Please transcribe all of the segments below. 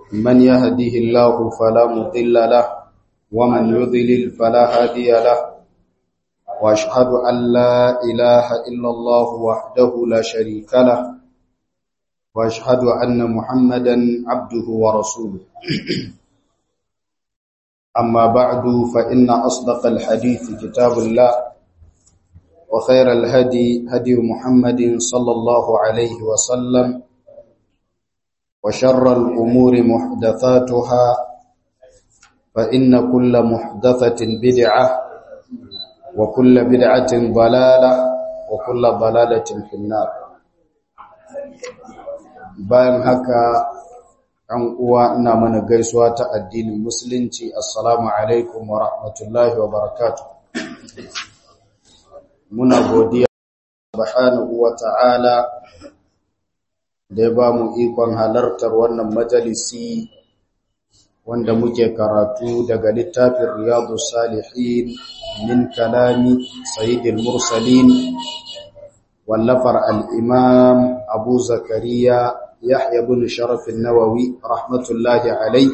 من يهده الله فلا مضل له ومن يضلل فلا هادي له واشهد ان لا اله الا الله وحده لا شريك له واشهد ان محمدا عبده ورسوله اما بعد فان اصدق الحديث كتاب الله وخير الهدي هدي محمد صلى الله عليه وسلم وشر الأمور محدثاتها فإن كل محدثة بدعة وكل بدعة ضلالة وكل ضلالة في النار bayan haka an uwa ina mana gaisuwa ta addinin musulunci assalamu alaikum wa rahmatullahi wa barakatuh muna godiya subhanahu wa ta'ala da ya ba mu ikon halartar wannan majalisi wanda muke karatu daga littafin riyadu salihin min kalami sayyidil mursalin wallafar al'imam abu zakariya yahya bin sharafin nawawi rahmatullahi alai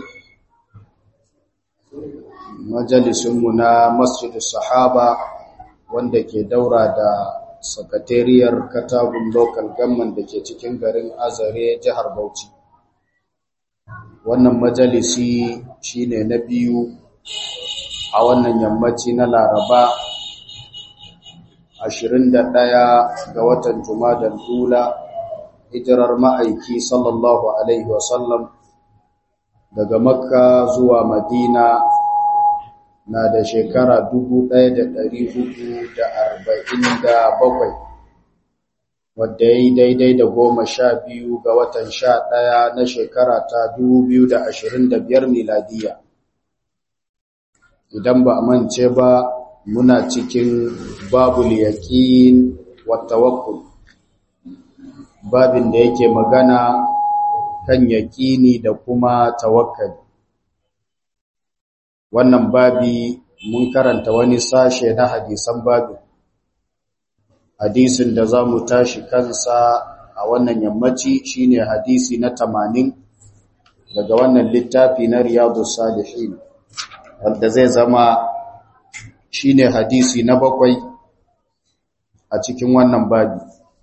majalisunmu na masjid sahaba wanda ke daura da sakatariyar katagun local government da ke cikin garin azare jihar bauchi wannan majalisi shine na biyu a wannan yammaci na laraba 21 ga watan jumadal hula hijirar ma'aiki sallallahu alaihi wasallam daga makka zuwa madina na da shekara bakwai, wadda ya yi daidai da goma sha biyu ga watan sha ɗaya na shekara ta biyar miladiya idan ba a mance ba muna cikin babul yaƙin wattawakkul babin da yake magana kan yaƙini da kuma tawakkali wannan babi mun karanta wani sashe na hadisan babin hadisin da za mu tashi kansa a wannan yammaci shine hadisi na tamanin daga wannan littafi na riyadu salihin wanda zai zama shine hadisi na bakwai a cikin wannan babi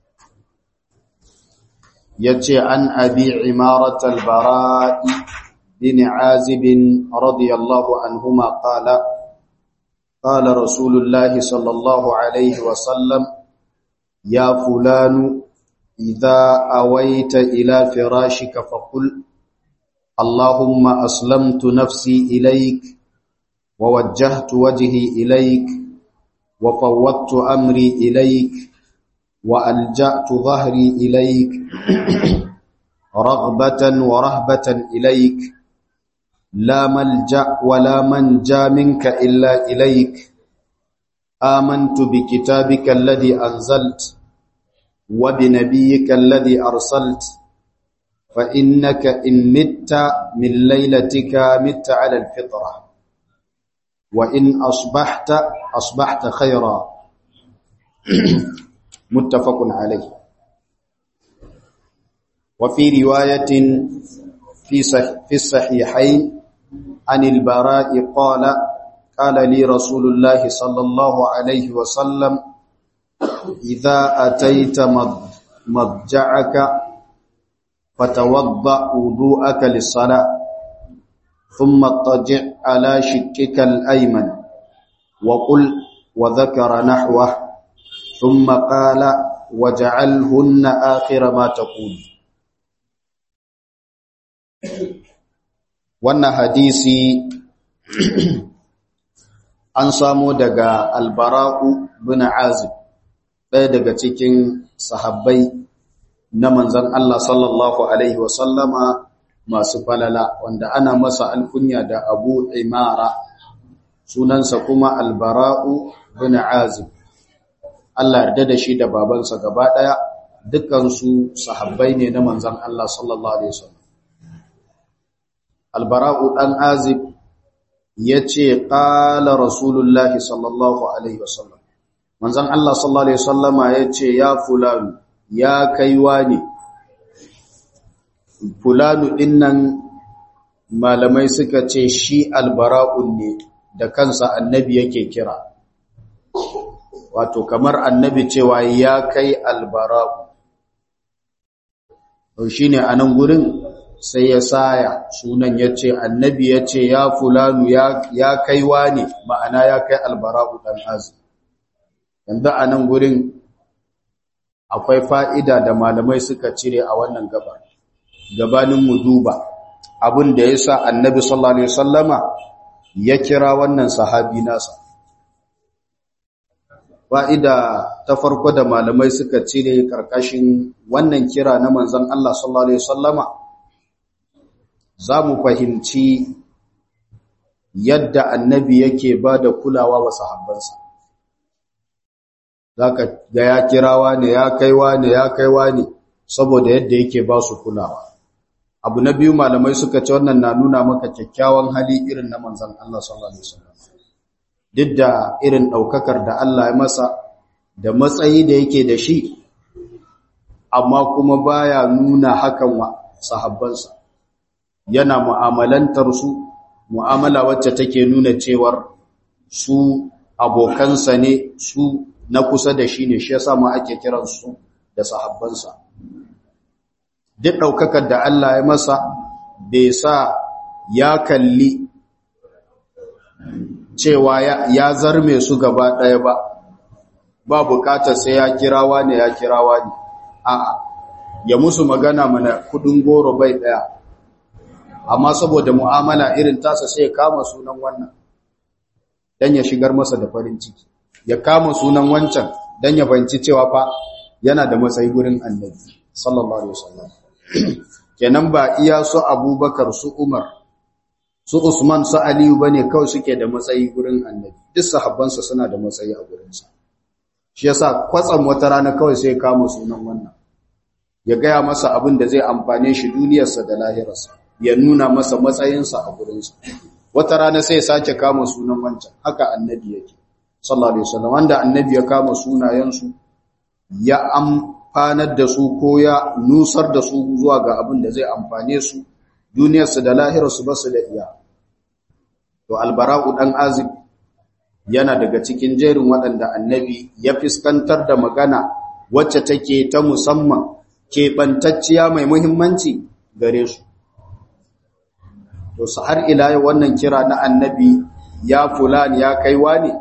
yace an abi imarat al-bara'i بن عازب رضي الله عنهما قال قال رسول الله صلى الله عليه وسلم يا فلان إذا أويت إلى فراشك فقل اللهم أسلمت نفسي إليك ووجهت وجهي إليك وفوضت أمري إليك وألجأت ظهري إليك رغبة ورهبة إليك لا ملجأ ولا منجا منك إلا إليك آمنت بكتابك الذي أنزلت وبنبيك الذي أرسلت فإنك إن مت من ليلتك مت على الفطرة وإن أصبحت أصبحت خيرا متفق عليه وفي رواية في الصحيحين عن البراء قال قال لي رسول الله صلى الله عليه وسلم إذا أتيت مضجعك فتوضأ وضوءك للصلاة ثم اضطجع على شكك الأيمن وقل وذكر نحوه ثم قال وجعلهن آخر ما تقول wannan hadisi an samo daga albara'u bin azib ɗaya daga cikin sahabbai na manzan Allah sallallahu Alaihi wasallama masu falala wanda ana masa alkunya da abu imara sunansa kuma albara'u bin azib Allah yarda da shi da babansa gaba ɗaya dukansu sahabbai ne na manzan Allah sallallahu Alaihi wasallam albara'u ɗan azib ya ce ƙala rasulullahi sallallahu alaihi wasallam manzan Allah sallallahu alaihi wasallama ya ce ya fulani ya kaiwa ne fulanu ɗinnan malamai suka ce shi albara'un ne da kansa annabi yake kira wato kamar annabi cewa ya kai albara'u to shine anan gurin sai ya saya sunan yace annabi yace ya fulanu ya ya kaiwa ne ma'ana ya kai albara'u dan azib yanzu anan gurin akwai fa'ida da malamai suka cire a wannan gabar gabanin mu duba abin da yasa annabi sallallahu alaihi wasallama ya kira wannan sahabi nasa fa'ida ta farko da malamai suka cire karkashin wannan kira na manzon Allah sallallahu alaihi wasallama za mu fahimci yadda annabi yake ba da kulawa wa sahabbansa za ka ga ya kirawa ne ya kaiwa ne ya kaiwa ne saboda yadda yake ba su kulawa abu na biyu malamai suka ce wannan na nuna maka kyakkyawan hali irin na manzan Allah sallallahu alaihi wasallam duk da irin daukakar da Allah ya masa da matsayi da yake da shi amma kuma baya nuna hakan wa sahabbansa yana mu'amalantar su mu'amala wacce take nuna cewar su abokansa ne su na kusa da shi ne shi yasa ma ake kiransu da sahabbansa duk ɗaukakar da Allah ya masa bai sa ya kalli cewa ya zarme su gaba ɗaya ba ba bukatar sai ya kirawa ne ya kirawa ne a'a ya musu magana mana kudin goro bai ɗaya amma saboda mu'amala irin tasa sai ya kama sunan wannan dan ya shigar masa da farin ciki ya kama sunan wancan dan ya fahimci cewa fa yana da matsayi gurin annabi sallallahu alaihi wasallam kenan ba iya su abubakar su umar su usman su aliyu bane kawai suke da matsayi gurin annabi duk sahabbansa suna da matsayi a gurinsa shi yasa kwatsam wata rana kawai sai kama sunan wannan ya gaya masa abin da zai amfane shi duniyarsa da lahirarsa ya nuna masa matsayinsa a gurinsa wata rana sai ya sake kama sunan wancan haka annabi yake sallallahu alaihi wasallam wanda annabi ya kama sunayensu ya amfanar da su ko ya nusar da su zuwa ga abin da zai amfane su duniyarsu da lahirarsu ba su da iya to albara'u dan azib yana daga cikin jerin waɗanda annabi ya fiskantar da magana wacce take ta musamman keɓantacciya mai muhimmanci gare su to su har ila yau wannan kira na annabi ya fulani ya kaiwa ne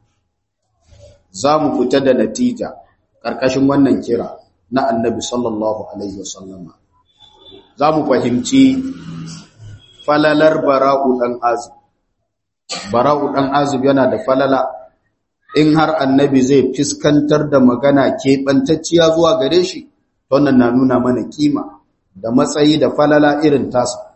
za mu fita da natija ƙarƙashin wannan kira na annabi sallallahu alaihi wasallama za mu fahimci falalar bara'u ɗan azib bara'u ɗan azib yana da falala in har annabi zai fiskantar da magana keɓantacciya zuwa gare shi wannan na nuna mana kima da matsayi da falala irin tasa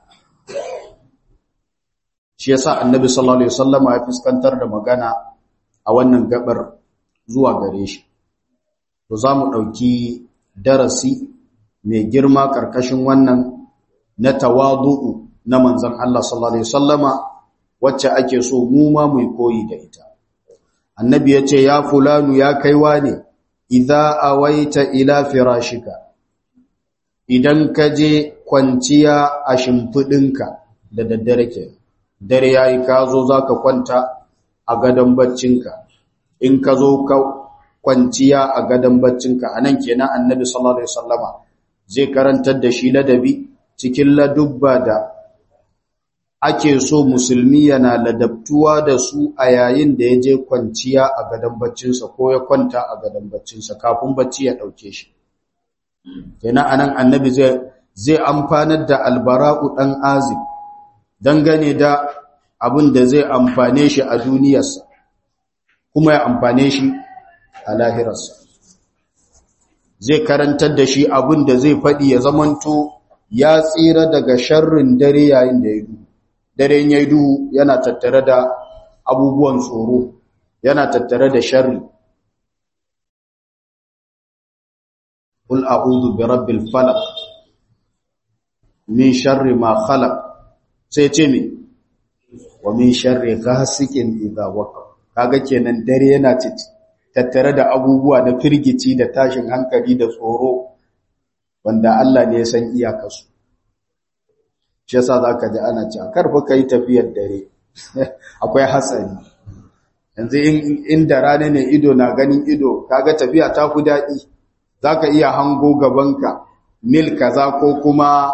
shi yasa annabi sallallahu alaihi wasallama ya fiskantar da magana a wannan gabar zuwa gare shi to za mu ɗauki darasi mai girma ƙarƙashin wannan na tawadu'u na manzon Allah sallallahu alaihi wasallama wacce ake so mu ma mu koyi da ita annabi ya ce ya fulanu ya kaiwa ne idza awaita ila firashika idan ka je kwanciya a shimfidinka da daddare ke dare yayi ka zo zaka kwanta a gadon baccinka in ka zo ka kwanciya a gadon baccinka anan kenan annabi sallallahu alaihi wasallama zai karantar da shi ladabi cikin ladubba da ake so musulmi yana ladabtuwa da su a yayin da ya je kwanciya a gadon baccinsa ko ya kwanta a gadon baccinsa kafin bacci ya ɗauke shi. Kenan anan annabi zai zai amfanar da albara'u ɗan azib dangane da abin da zai amfane shi a duniyarsa kuma ya amfane shi a lahirarsa. Zai karantar da shi abin da zai faɗi ya zamanto ya tsira daga sharrin dare yayin da ya duhu. daren ya duhu yana tattare da abubuwan tsoro yana tattare da sharri Qul a'udhu bi rabbil falaq min sharri ma khalaq sai ce me wa min sharri ghasiqin idha waqa kaga kenan dare yana tattare da abubuwa na firgici da tashin hankali da tsoro wanda Allah ne ya san iyakarsu shi yasa zaka ji ana cewa karfa kai tafiyar dare akwai hatsari yanzu inda rana ne ido na ganin ido kaga tafiya ta fi daɗi zaka iya hango gabanka mil kaza ko kuma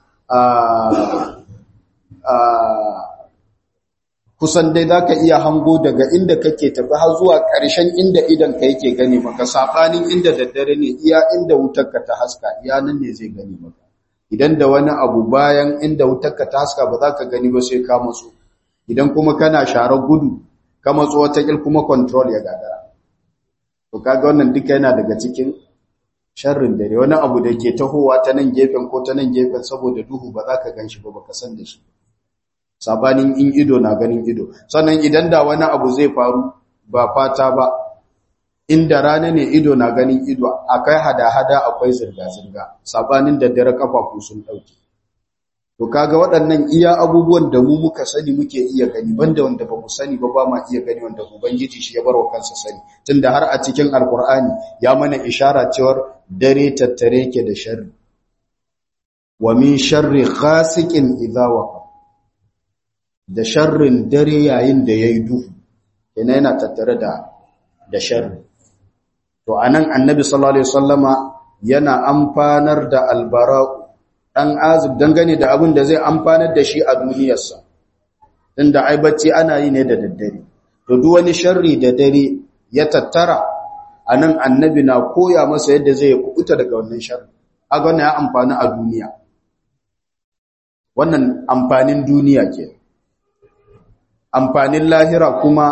kusan dai za ka iya hango daga inda kake tafi har zuwa ƙarshen inda idan ka yake gani maka saɓanin inda daddare ne iya inda wutarka ta haska iya nan ne zai gani maka idan da wani abu bayan inda wutarka ta haska ba za ka gani ba sai ka matso idan kuma kana sharar gudu ka matso wata kuma control ya gagara to kaga wannan duka yana daga cikin sharrin dare wani abu da ke tahowa ta nan gefen ko ta nan gefen saboda duhu ba za ka gan shi ba baka san da shi sabanin in ido na ganin ido sannan idan da wani abu zai faru ba fata ba inda rana ne ido na ganin ido akai hada-hada akwai zirga-zirga sabanin da dare kafafu sun dauke to kaga waɗannan iya abubuwan da mu muka sani muke iya gani banda wanda ba mu sani ba ba ma iya gani wanda ubangiji shi ya barwa kansa sani tunda har a cikin alkur'ani ya mana ishara cewar dare tattare ke da sharri wa min sharri ghasiqin idha waqa da sharrin dare yayin da yayi duhu yana yana tattare da da sharri to anan annabi sallallahu alaihi wasallama yana amfanar da albara'u dan azib dangane da abin da zai amfanar da shi a duniyarsa tunda ai bacci ana yi ne da daddare to duk wani sharri da dare ya tattara anan annabi na koya masa yadda zai kubuta daga wannan sharri kaga wannan ya amfani a duniya wannan amfanin duniya ke amfanin lahira kuma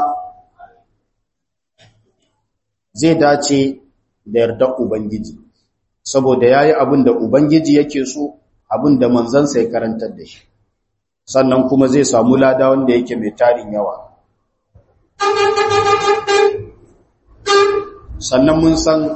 zai dace da yardar ubangiji saboda yayi abin da ubangiji yake so abin da manzansa ya karantar da shi sannan kuma zai samu lada wanda yake mai tarin yawa sannan mun san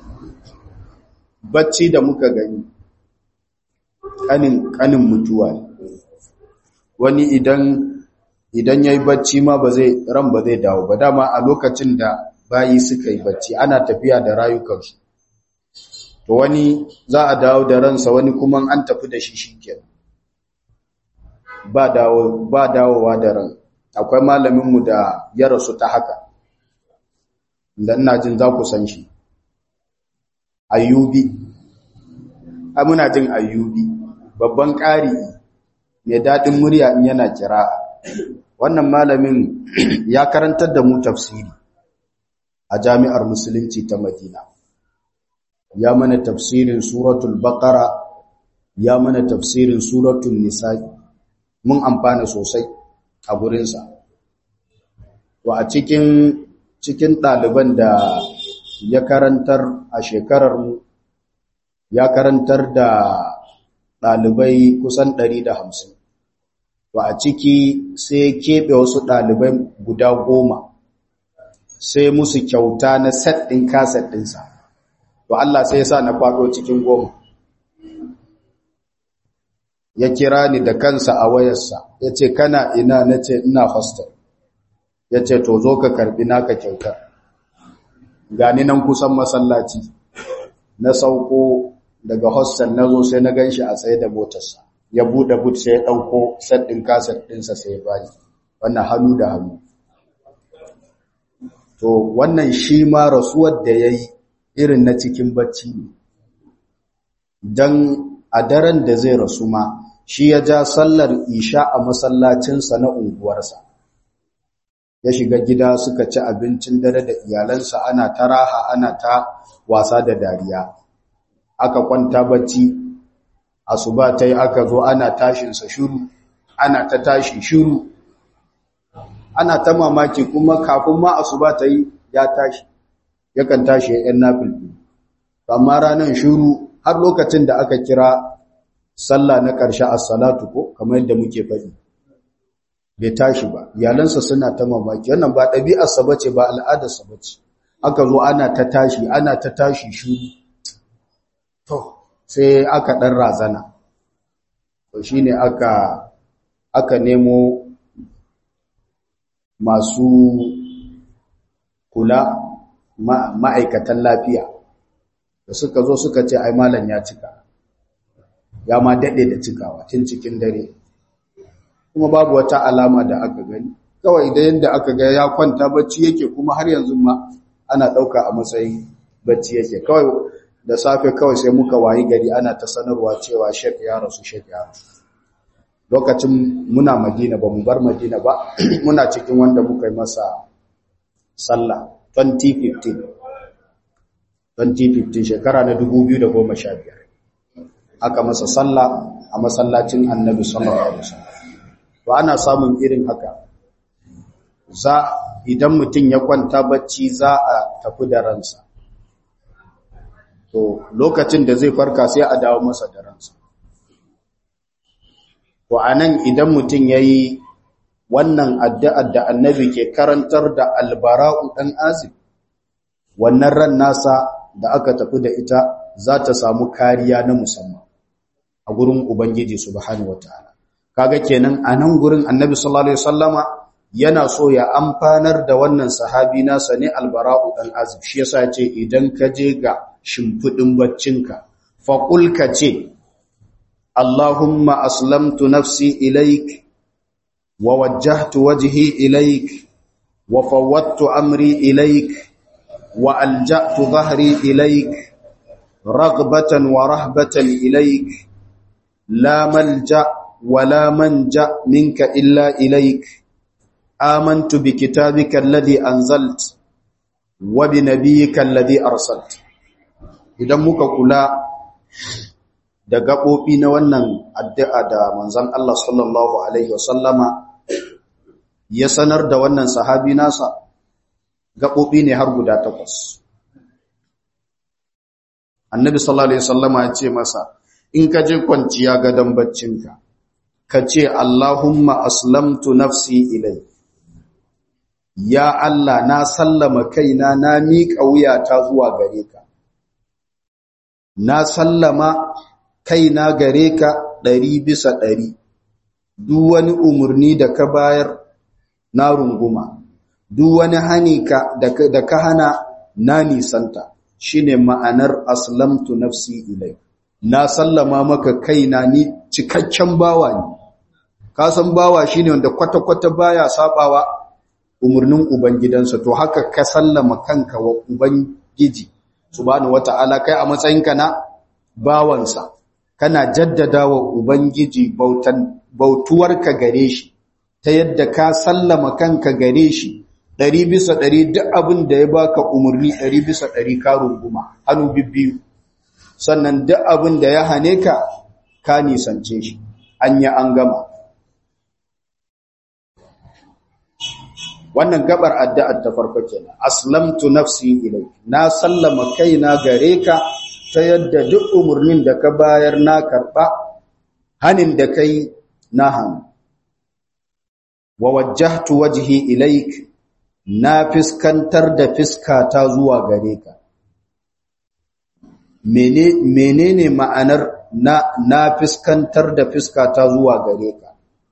bacci da muka gani kanin kanin mutuwa wani idan idan yayi bacci ma ba zai ran ba zai dawo ba dama a lokacin da bayi suka yi bacci ana tafiya da rayukansu to wani za a dawo da ransa wani kuma an tafi da shi shikenan ba dawo ba dawowa da ran akwai malamin mu da ya rasu ta haka dan ina jin za ku san shi ayyubi a muna jin ayyubi babban ƙari mai daɗin murya in yana kira wannan malamin ya karantar da mu tafsiri a jami'ar musulunci ta madina ya mana tafsirin suratul baqara ya mana tafsirin suratul nisa'i mun amfana sosai a gurinsa to a cikin cikin ɗaliban da ya karantar a shekarar mu ya karantar da ɗalibai kusan 150 to a ciki sai keɓe wasu ɗalibai guda goma sai musu kyauta na set ɗin kaset ɗinsa to Allah sai ya sa na faɗo cikin goma ya kira ni da kansa a wayarsa ya ce kana ina na ce ina hostel ya ce to zo ka karɓi naka kyauta gani nan kusan masallaci na sauko daga hostel na zo sai na gan shi a tsaye da motarsa ya buɗe but sai ya ɗauko set ɗin kaset ɗinsa sai ya bani wannan hannu da hannu to wannan shi ma rasuwar da ya yi irin na cikin bacci ne don a daren da zai rasu ma shi ya ja sallar isha a masallacinsa na unguwarsa ya shiga gida suka ci abincin dare da iyalansa ana ta raha ana ta wasa da dariya aka kwanta bacci asuba ta yi aka zo ana tashinsa shuru ana ta tashi shuru ana ta mamaki kuma kafin ma asuba ta yi ya tashi yakan tashi ya yan nafilfi amma ranar shuru har lokacin da aka kira sallah na ƙarshe as-salatu ko kamar yadda muke faɗi bai tashi ba iyalansa suna ta mamaki wannan ba ɗabi'arsa bace ba al'adarsa bace aka zo ana ta tashi ana ta tashi shuru to sai aka ɗan razana to shine aka aka nemo masu kula ma'aikatan lafiya da suka zo suka ce ai malam ya cika ya ma daɗe da cikawa tun cikin dare kuma babu wata alama da aka gani kawai da yadda aka ga ya kwanta bacci yake kuma har yanzu ma ana ɗauka a matsayin bacci yake kawai da safe kawai sai muka wayi gari ana ta sanarwa cewa shek ya rasu shek ya rasu lokacin muna madina ba mu bar madina ba muna cikin wanda muka yi masa sallah 2015 2015 shekara na 2015 aka masa sallah a masallacin annabi sallallahu alaihi wasallam to ana samun irin haka za idan mutum ya kwanta bacci za a tafi da ransa to lokacin da zai farka sai a dawo masa da ransa to anan idan mutum yayi wannan addu'ar da annabi ke karantar da albara'u dan azib wannan ran nasa da aka tafi da ita za ta samu kariya na musamman a gurin ubangiji subhanahu wataala kaga kenan anan gurin annabi sallallahu alaihi wasallama yana so ya amfanar da wannan sahabi nasa ne albara'u dan azib shi yasa ce idan ka je ga shimfidin baccinka fa qul ka ce allahumma aslamtu nafsi ilaik wa wajjahtu wajhi ilaik wa fawwadtu amri ilaik wa alja'tu dhahri ilaik raghbatan wa rahbatan ilaik la malja wa la manja minka illa ilaik آمنت بكتابك الذي أنزلت وبنبيك الذي أرسلت idan muka kula da gaɓoɓi na wannan addu'a da manzon Allah sallallahu alaihi wasallama ya sanar da wannan sahabi nasa gaɓoɓi ne har guda takwas annabi sallallahu alaihi wasallama ya ce masa in ka je kwanciya gadon baccinka ka ce Allahumma aslamtu nafsi ilai ya Allah na sallama kaina na miƙa wuyata zuwa gare ka na sallama kaina gare ka ɗari bisa ɗari duk wani umarni da ka bayar na runguma duk wani hani ka da ka hana na nisanta shine ma'anar aslamtu nafsi ilai na sallama maka kaina ni cikakken bawa ne ka san bawa shine wanda kwata-kwata baya sabawa umarnin ubangidansa to haka ka sallama kanka wa ubangiji subhanahu wata'ala kai a matsayinka na bawansa kana jaddada wa ubangiji bautan bautuwarka gare shi ta yadda ka sallama kanka gare shi ɗari bisa ɗari duk abin da ya baka umarni ɗari bisa ɗari ka runguma hannu bibbiyu sannan duk abin da ya hane ka ka nisance shi an yi an gama wannan gabar addu'ar ta farko kenan aslamtu nafsi ilayk na sallama kaina gare ka ta yadda duk umurnin da ka bayar na karba hanin da kai na hannu wa wajjahtu wajhi ilayk na fiskantar da fiskata zuwa gare ka menene ma'anar na na fiskantar da fiskata zuwa gare ka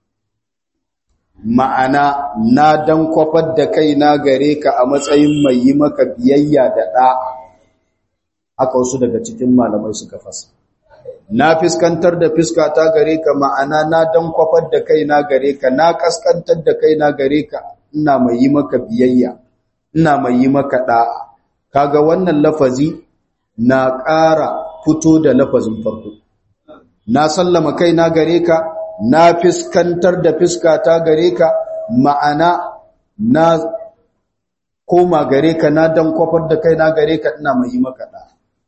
ma'ana na dan kwafar da kaina gare ka a matsayin mai yi maka biyayya da ɗa'a haka wasu daga cikin malamai suka fasa na fiskantar da fiskata gare ka ma'ana na dan kwafar da kaina gare ka na kaskantar da kaina gare ka ina mai yi maka biyayya ina mai yi maka ɗa'a kaga wannan lafazi na ƙara fito da lafazin farko na sallama kaina gare ka na fiskantar da fiskata gare ka ma'ana na koma gare ka na dan kwafar da kai na gare ka ina mai yi maka da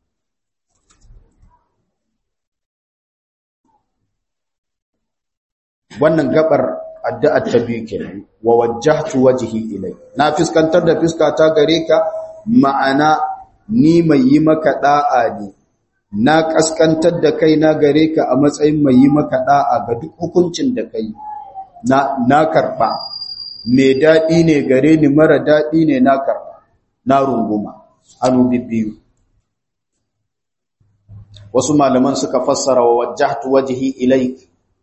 wannan gabar addu'ar ta biyu kenan wa wajjahtu wajhi ilai na fiskantar da fiskata gare ka ma'ana ni mai yi maka da'a ne na kaskantar da kai na gare ka a matsayin mai yi maka da'a ga duk hukuncin da kai na na karba mai dadi ne gare ni mara dadi ne na karba na runguma anu bibbiyu wasu malaman suka fassara wa wajjahtu wajhi ilaik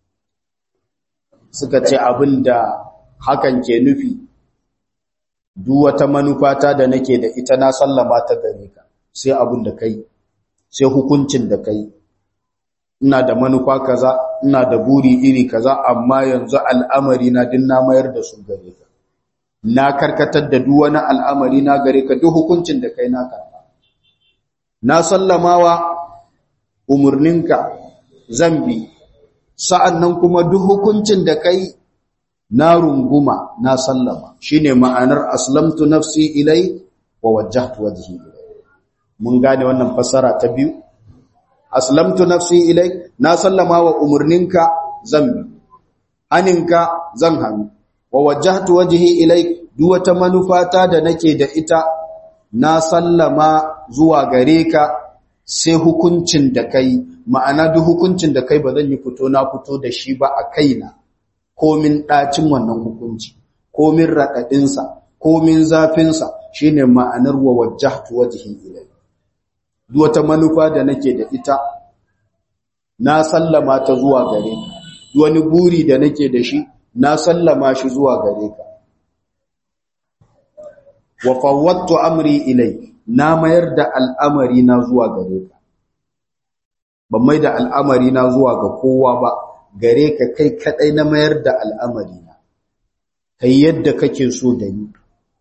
suka ce abinda hakan ke nufi duk wata manufata da nake da ita na sallama ta gare ka sai abin da kai sai hukuncin da kai ina da manufa kaza ina da buri iri kaza amma yanzu al'amari na din na mayar da su gare ka na karkatar da duk wani al'amari na gare ka duk hukuncin da kai na karba na sallamawa umurninka zambi sa'annan kuma duk hukuncin da kai na runguma na sallama shine ma'anar aslamtu nafsi ilai wa wajjahtu wajhi ilai mun gane wannan fassara ta biyu aslamtu nafsi ilai na sallama wa umurninka zambi haninka zan hannu wa wajjahtu wajhi ilai duk wata manufata da nake da ita na sallama zuwa gare ka sai hukuncin da kai ma'ana duk hukuncin da kai ba zan yi fito na fito da shi ba a kaina komin ɗacin wannan hukunci komin raɗaɗinsa komin zafinsa shine ma'anar wa wajjahtu wajhi ilai duk wata manufa da nake da ita na sallama ta zuwa gare ka duk wani buri da nake da shi na sallama shi zuwa gare ka wa fawwattu amri ilai na mayar da al'amari na zuwa gare ka ban mai da al'amari na zuwa ga kowa ba gare ka kai kadai na mayar da al'amari na kai yadda kake so da ni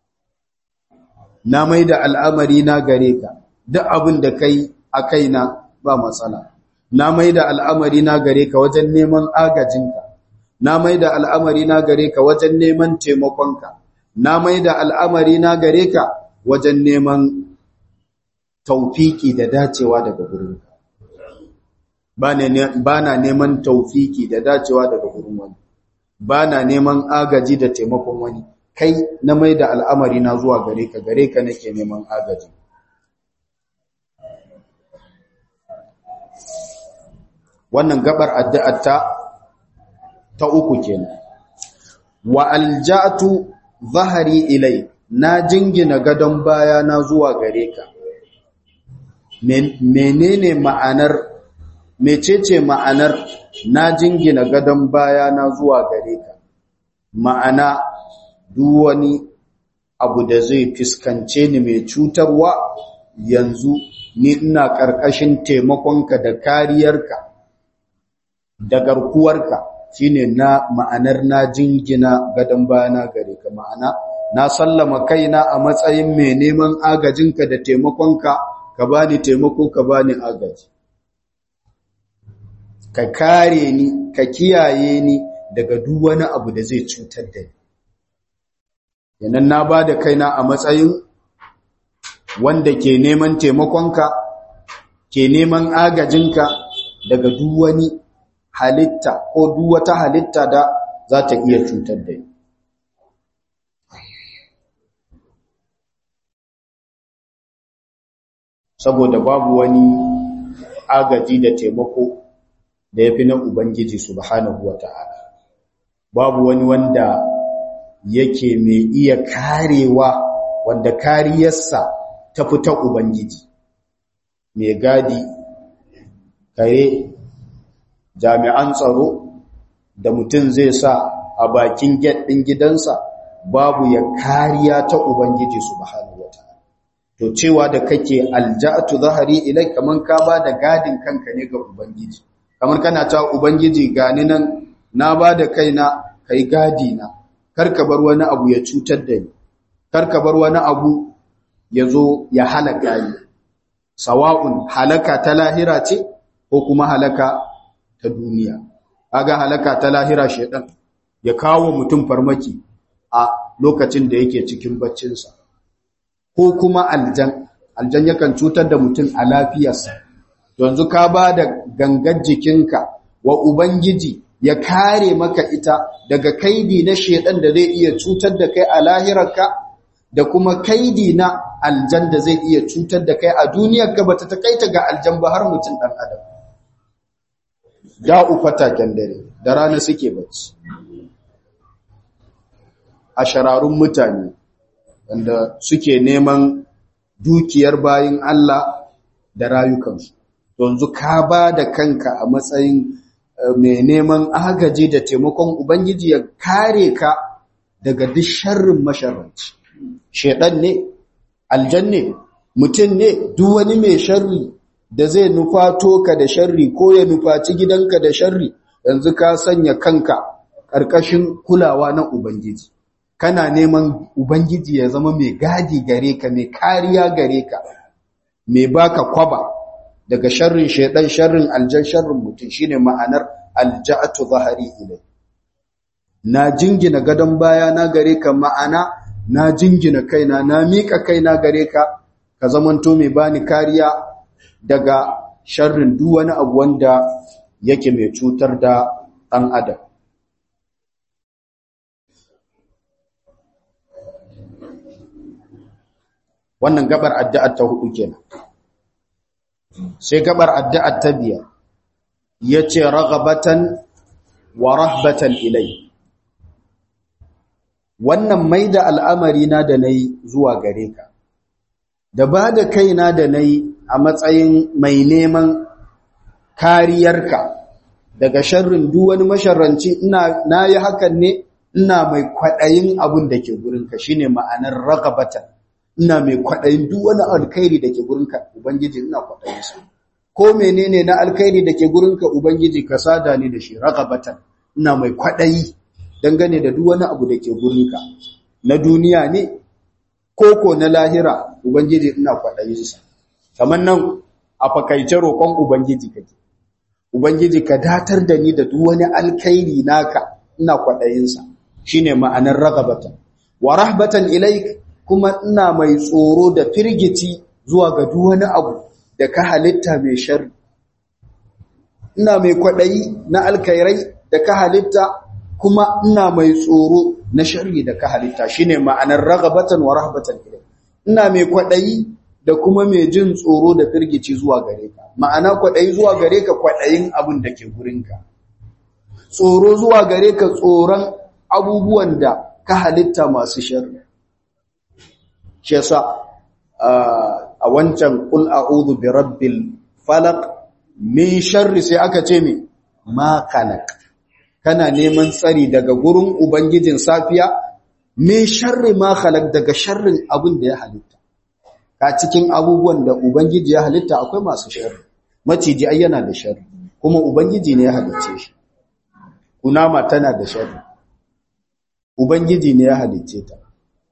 na mai da al'amari na gare ka duk abin da kai a kaina ba matsala na mai da al'amari na gare ka wajen neman agajinka na mai da al'amari na gare ka wajen neman taimakonka na mai da al'amari na gare ka wajen neman taufiki da dacewa daga gurinka ba na neman taufiki da dacewa daga gurin wani ba na neman agaji da taimakon wani kai na mai da al'amari na zuwa gare ka gare ka nake neman agaji wannan gabar addu'ar ta ta uku kenan wa alja'tu zahari ilai na jingina gadon baya na zuwa gare ka menene ma'anar mecece ma'anar na jingina gadon baya na zuwa gare ka ma'ana duk wani abu da zai fiskance ni mai cutarwa yanzu ni ina ƙarƙashin taimakonka da kariyarka da garkuwarka shine na ma'anar na jingina gadon bayana gare ka ma'ana na sallama kaina a matsayin mai neman agajinka da taimakonka ka bani taimako ka bani agaji ka kare ni ka kiyaye ni daga duk wani abu da zai cutar da ni yanan na ba da kaina a matsayin wanda ke neman taimakonka ke neman agajinka daga duk wani halitta ko duk wata halitta da za ta iya cutar da ni saboda babu wani agaji da taimako da ya fi na Ubangiji subhanahu wa ta'ala babu wani wanda yake mai iya karewa wanda kariyarsa ta fita Ubangiji mai gadi kare jami'an tsaro da mutum zai sa a bakin ɗin gidansa babu ya kariya ta Ubangiji subhanahu wa ta'ala to cewa da kake alja'atu zahari ilai kaman ka ba da gadin kanka ne ga Ubangiji kamar kana ta Ubangiji gani nan na ba da kaina kai gadi na karka bar wani abu ya cutar da ni karka bar wani abu ya zo ya halaka ni sawa'un halaka ta lahira ce ko kuma halaka ta duniya aga halaka ta lahira shedan ya kawo mutum farmaki a lokacin da yake cikin baccinsa ko kuma aljan aljan yakan cutar da mutum a lafiyarsa yanzu ka ba da gangar jikinka wa ubangiji ya kare maka ita daga kaidi na shedan da zai iya cutar da kai a lahirarka da kuma kaidi na aljan da zai iya cutar da kai a duniyarka bata takaita ga aljan ba har mutum dan adam da'u fataken dare da rana suke bacci a shararun mutane wanda suke neman dukiyar bayin Allah da rayukansu yanzu ka ba da kanka a matsayin mai neman agaji da taimakon Ubangiji ya kare ka daga duk sharrin masharranci. Shedan ne, aljan ne, mutum ne, duk wani mai sharri da zai nufato ka da sharri ko ya nufaci gidanka da sharri yanzu ka sanya kanka ƙarƙashin kulawa na ubangiji kana neman ubangiji ya zama mai gadi gare ka mai kariya gare ka mai baka kwaba daga sharrin shaidan sharrin aljan sharrin mutum shine ma'anar alja'atu zahari ilai na jingina gadon baya na gare ka ma'ana na jingina kaina na miƙa kaina gare ka ka zamanto mai bani kariya daga sharrin duk wani abu wanda yake mai cutar da ɗan adam wannan gabar addu'ar ta hudu kenan sai gabar addu'ar ta biyar yace raghabatan wa rahbatan ilai wannan maida al'amari na da nayi zuwa gare ka da ba da kaina da nayi a matsayin mai neman kariyarka daga sharrin duk wani masharranci ina nayi hakan ne ina mai kwadayin abun da ke gurinka shine ma'anar raghabatan ina mai kwaɗayin duk wani alkhairi da ke gurinka ubangiji ina kwaɗayin sa ko menene na alkhairi da ke gurinka ubangiji ka sada ni da shi ragabatan ina mai kwaɗayi dangane da duk wani abu da ke gurinka na duniya ne ko ko na lahira ubangiji ina kwaɗayin sa kamar nan a fakaice roƙon ubangiji kake ubangiji ka datar da ni da duk wani alkhairi naka ina kwaɗayin sa shine ma'anar ragabatan wa rahbatan ilaik kuma ina mai tsoro da firgici zuwa ga duk wani abu da ka halitta mai sharri ina mai kwaɗayi na alkairai da ka halitta kuma ina mai tsoro na sharri da ka halitta shine ma'anar ragabatan wa rahbatan ilai ina mai kwaɗayi da kuma mai jin tsoro da firgici zuwa gare ka ma'ana kwaɗayi zuwa gare ka kwaɗayin abin da ke gurinka tsoro zuwa gare ka tsoron abubuwan da ka halitta masu sharri shi yasa a wancan kul a'udhu bi rabbil falaq min sharri sai aka ce mi ma khalaq kana neman tsari daga gurin ubangijin safiya min sharri ma khalaq daga sharrin abin da ya halitta ka cikin abubuwan da ubangiji ya halitta akwai masu sharri maciji ai yana da sharri kuma ubangiji ne ya halicce shi kunama tana da sharri ubangiji ne ya halicce ta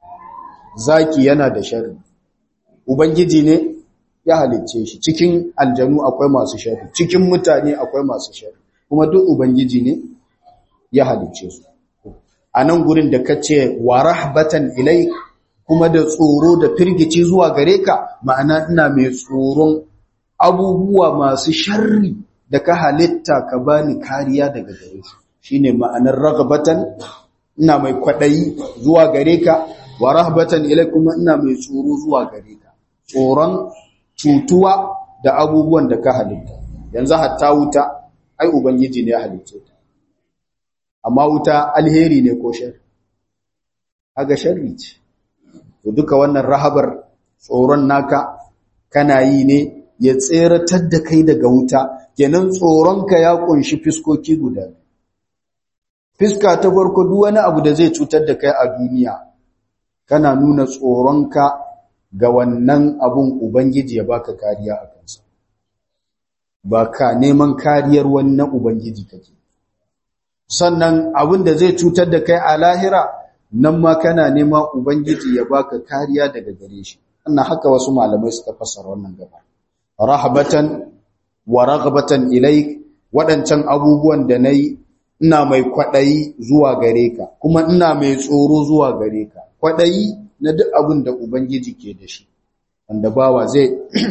zaki yana da sharri ubangiji ne ya halicce shi cikin aljanu akwai masu sharri cikin mutane akwai masu sharri kuma duk ubangiji ne ya halicce su a nan gurin da ka ce wa rahbatan ilai kuma da tsoro da firgici zuwa gare ka ma'ana ina mai tsoron abubuwa masu sharri da ka halitta ka bani kariya daga gare su shine ma'anar ragabatan ina mai kwaɗayi zuwa gare ka wa rahbatan ilai kuma ina mai tsoro zuwa gare ka tsoron cutuwa da abubuwan da ka halitta yanzu hatta wuta ai ubangiji ne ya halicce ta amma wuta alheri ne ko shar aga sharri ce to duka wannan rahabar tsoron naka kana yi ne ya tseratar da kai daga wuta kenan tsoronka ya kunshi fiskoki guda fiska ta farko duk wani abu da zai cutar da kai a duniya kana nuna tsoronka ga wannan abun ubangiji ya baka kariya a kansa ba ka neman kariyar wannan ubangiji kake sannan abin da zai cutar da kai a lahira nan ma kana nema ubangiji ya baka kariya daga gare shi annan haka wasu malamai suka fassara wannan gaba rahabatan wa raghbatan ilaik wadancan abubuwan da nayi ina mai kwadayi zuwa gare ka kuma ina mai tsoro zuwa gare ka kwadayi na duk abin da ubangiji ke da shi wanda bawa zai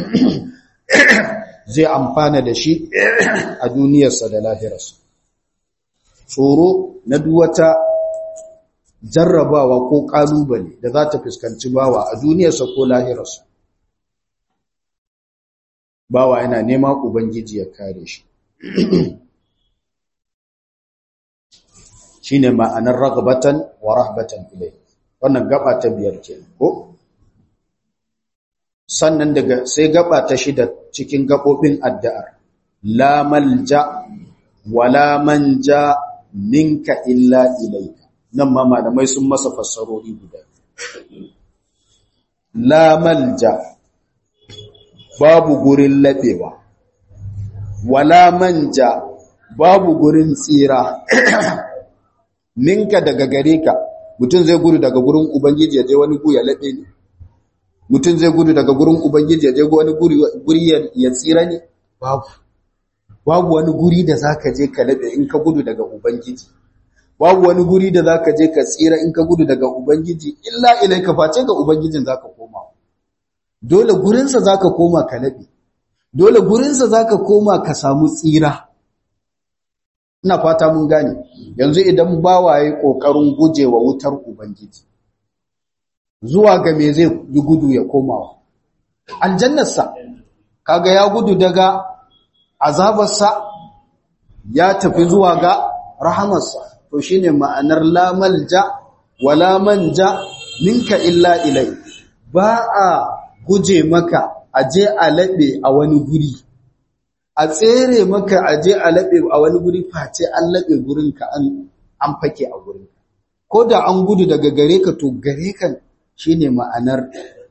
zai amfana da shi a duniyarsa da lahirarsa tsoro na duwata jarrabawa ko kalubale da za ta fuskanci bawa a duniyarsa ko lahirarsa bawa yana nema ubangiji ya kare shi shine ma'anar ragbatan wa rahbatan ilai wannan gaba ta biyar ke ko sannan daga sai gaba ta shida cikin gabobin addu'ar la malja wala manja minka illa ilaika nan ma malamai sun masa fassarori guda la malja babu gurin laɓewa wala manja babu gurin tsira ninka daga gare ka mutum zai gudu daga gurin ubangiji ya je wani gu ya laɓe ne mutum zai gudu daga gurin ubangiji ya je wani guri ya tsira ne babu babu wani guri da zaka je ka laɓe in ka gudu daga ubangiji babu wani guri da zaka je ka tsira in ka gudu daga ubangiji illa ilaika face ga ubangijin zaka koma dole gurinsa zaka koma ka laɓe dole gurinsa zaka koma ka samu tsira ina fata mun gane yanzu idan bawaye kokarin gujewa wutar ubangiji zuwa ga me zai yi gudu ya komawa aljannarsa kaga ya gudu daga azabarsa ya tafi zuwa ga rahamarsa to shine ma'anar la malja wala manja minka illa ilai ba a guje maka aje a laɓe a wani guri a tsere maka aje a laɓe a wani guri face an laɓe gurinka an an fake a gurinka ko da an gudu daga gare ka to gare ka shine ma'anar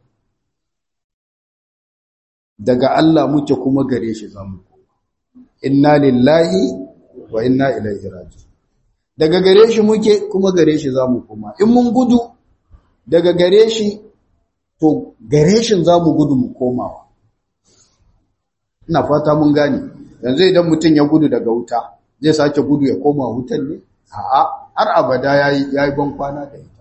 daga Allah muke kuma gare shi zamu inna lillahi wa inna ilaihi raji'un daga gare shi muke kuma gare shi zamu koma in mun gudu daga gare shi to gare shi zamu gudu mu komawa ina fata mun gane yanzu idan mutum ya gudu daga wuta zai sake gudu ya koma wutan ne a'a har abada yayi yayi ban kwana da ita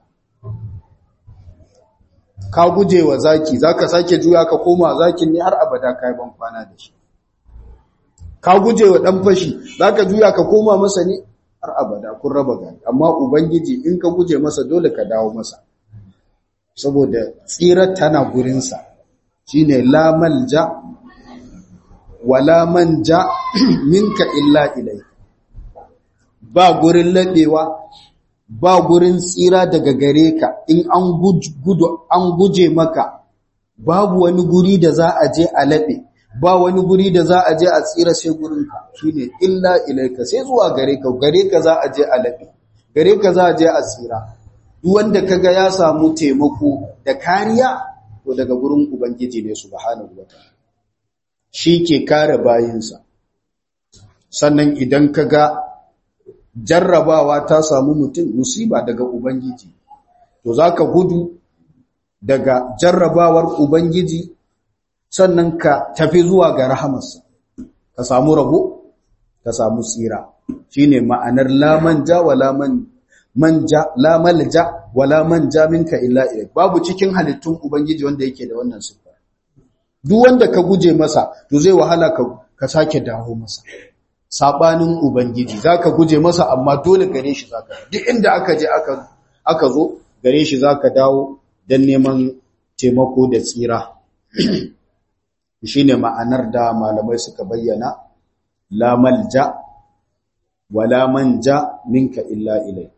ka guje wa zaki zaka sake juya ka koma zakin ne har abada kai ban kwana da shi ka guje wa dan fashi zaka juya ka koma masa ne har abada kun raba gani amma ubangiji in ka guje masa dole ka dawo masa saboda tsirar tana gurinsa shine la malja wala manja minka illa ilai ba gurin laɓewa ba gurin tsira daga gare ka in an gudu an guje maka babu wani guri da za a je a laɓe ba wani guri da za a je a tsira sai gurinka shine illa ilaika sai zuwa gare ka gare ka za a je a laɓe gare ka za a je a tsira duk wanda kaga ya samu taimako da kariya to daga gurin ubangiji ne subhanahu wataala shi ke kare bayinsa sannan idan ka ga jarrabawa ta samu mutum musiba daga ubangiji to za ka gudu daga jarrabawar ubangiji sannan ka tafi zuwa ga rahamarsa ka samu rabo ka samu tsira shine ma'anar la manja wala man manja la malja wala manja minka illa ilayk babu cikin halittun ubangiji wanda yake da wannan sifa duk wanda ka guje masa to zai wahala ka ka sake dawo masa sabanin ubangiji zaka guje masa amma dole gare shi zaka duk inda aka je aka aka zo gare shi zaka dawo dan neman taimako da tsira shine ma'anar da malamai suka bayyana la malja wala manja minka illa ilai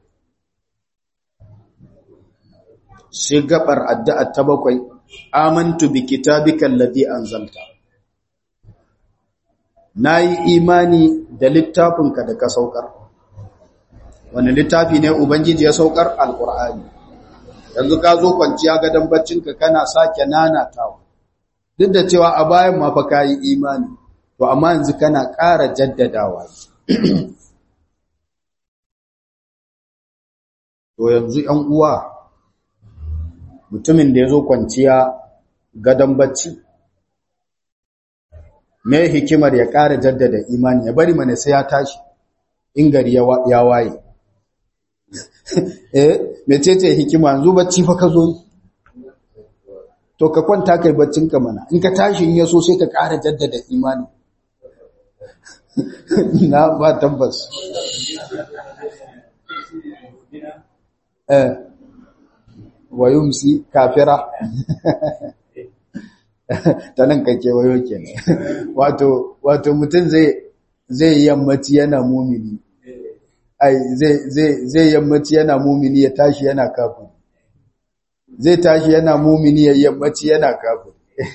sai gabar addu'a ta bakwai amantu bi kitabika alladhi anzalta nayi imani da littafinka da ka saukar wani littafi ne ubangiji ya saukar alqur'ani yanzu ka zo kwanciya gadan baccinka kana sake nanatawa duk da cewa a bayan ma fa kai imani to amma yanzu kana ƙara jaddadawa to yanzu 'yan uwa mutumin da ya zo kwanciya gadon bacci me hikimar ya ƙara jaddada imani ya bari mana sai ya tashi in gari ya waye eh mecece hikima yanzu bacci fa ka zo to ka kwanta kai baccinka mana in ka tashi in yaso sai ka ƙara jaddada imani na ba tabbas eh wa yumsi kafira ta nan kake wayo kenan wato wato mutum zai zai yammaci yana mumini ai zai zai zai yammaci yana mumini ya tashi yana kafiri zai tashi yana mumini ya yammaci yana kafiri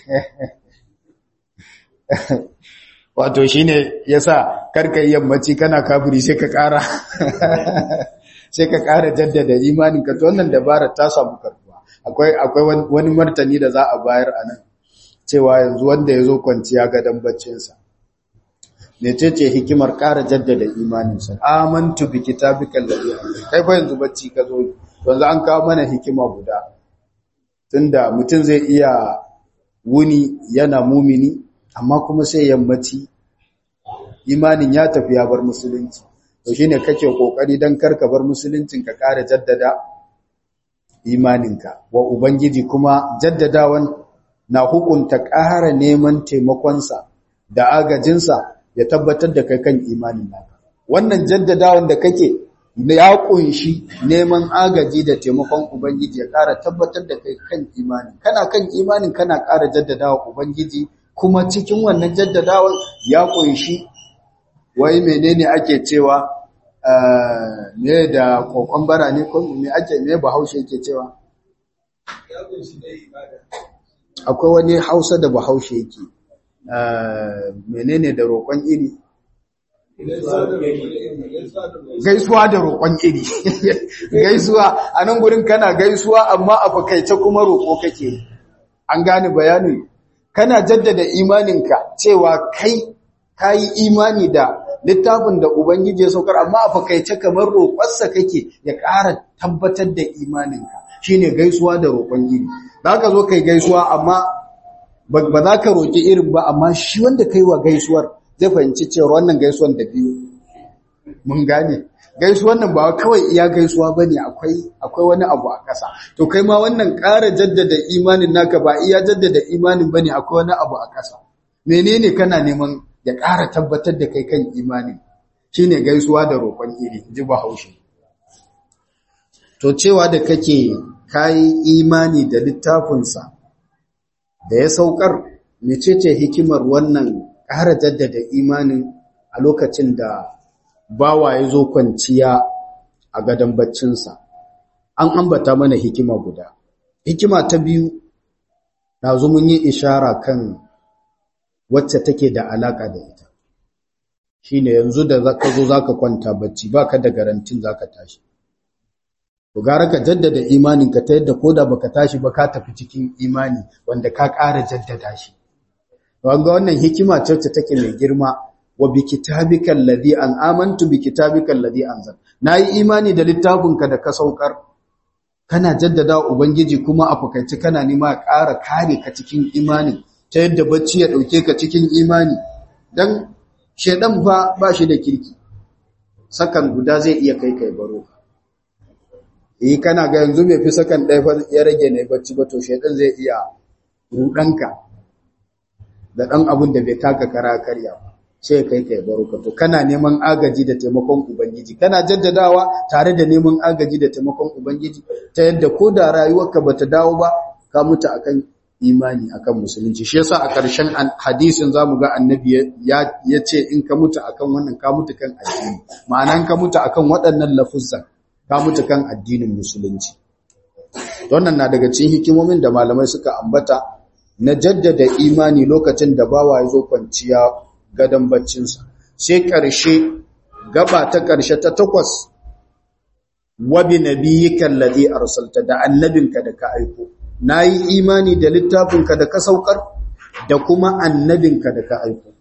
wato shine yasa karka yammaci kana kafiri sai ka kara sai ka ƙara jaddada imaninka to wannan dabarar ta samu karbuwa akwai akwai wani martani da za a bayar a nan cewa yanzu wanda ya zo kwanciya gadon baccinsa mecece hikimar ƙara jaddada imaninsa amantu bi kitabikal ladhi kai fa yanzu bacci ka zo yanzu an kawo mana hikima guda tunda mutum zai iya wuni yana mumini amma kuma sai yammaci imanin ya tafi ya bar musulunci to shine kake kokari dan karka bar musuluncin ka ƙara jaddada imaninka wa ubangiji kuma jaddadawan na hukunta ƙara neman taimakonsa da agajinsa ya tabbatar da kai kan imanin naka wannan jaddadawan da kake ya kunshi neman agaji da taimakon ubangiji ya ƙara tabbatar da kai kan imani kana kan imanin kana ƙara jaddadawa ubangiji kuma cikin wannan jaddadawan ya kunshi wai menene ake cewa me da kokon bara ne ko me ake me bahaushe yake cewa akwai wani hausa da bahaushe yake menene da roƙon iri gaisuwa da roƙon iri gaisuwa a nan gurin kana gaisuwa amma a fakaice kuma roƙo kake an gane bayani kana jaddada imaninka cewa kai kayi imani da littafin da ubangiji ya saukar amma a fakaice kamar roƙonsa kake ya ƙara tabbatar da imaninka shine gaisuwa da roƙon iri za ka zo kai gaisuwa amma ba za ka roƙi irin ba amma shi wanda kai wa gaisuwar zai fahimci cewa wannan gaisuwan da biyu mun gane gaisuwan nan ba kawai iya gaisuwa bane akwai akwai wani abu a ƙasa to kai ma wannan ƙara jaddada imanin naka ba iya jaddada imanin bane akwai wani abu a ƙasa menene kana neman ya ƙara tabbatar da kai kan imanin shine gaisuwa da roƙon iri ji bahaushe to cewa da kake kayi imani da littafinsa da ya saukar mecece hikimar wannan ƙara jaddada imanin a lokacin da bawa ya zo kwanciya a gadon baccinsa an ambata mana hikima guda hikima ta biyu na zo mun yi ishara kan wacce take da alaka da ita shine yanzu da zaka zo zaka kwanta bacci baka da garantin zaka tashi to gara ka jaddada imaninka ta yadda koda baka tashi ba ka tafi cikin imani wanda ka ƙara jaddada shi wanga wannan hikima ce wacce take mai girma wa bi kitabikal ladhi an amantu bi kitabikal ladhi anzal nayi imani da littafinka da ka saukar kana jaddada ubangiji kuma a fakaici kana nima ƙara kare ka cikin imani ta yadda bacci ya dauke ka cikin imani dan shedan fa ba shi da kirki sakan guda zai iya kai kai baro eh kana ga yanzu bai fi sakan ɗaya fa ya rage ne bacci ba to shedan zai iya rudanka da ɗan abun da bai taka kara karya ba sai kai kai baruka to kana neman agaji da taimakon ubangiji kana jaddadawa tare da neman agaji da taimakon ubangiji ta yadda ko da rayuwarka bata dawo ba ka mutu akan imani akan musulunci shi yasa a ƙarshen hadisin zamu ga annabi ya yace in ka mutu akan wannan ka mutu kan addini ma'anan ka mutu akan waɗannan lafuzan ka mutu kan addinin musulunci wannan na daga cikin hikimomin da malamai suka ambata na jaddada imani lokacin da bawa ya zo kwanciya gadon baccinsa sai ƙarshe gaba ta ƙarshe ta takwas wabi nabiyyika alladhi arsalta da annabinka da ka aiko nayi imani da littafinka da ka saukar da kuma annabinka da ka aiko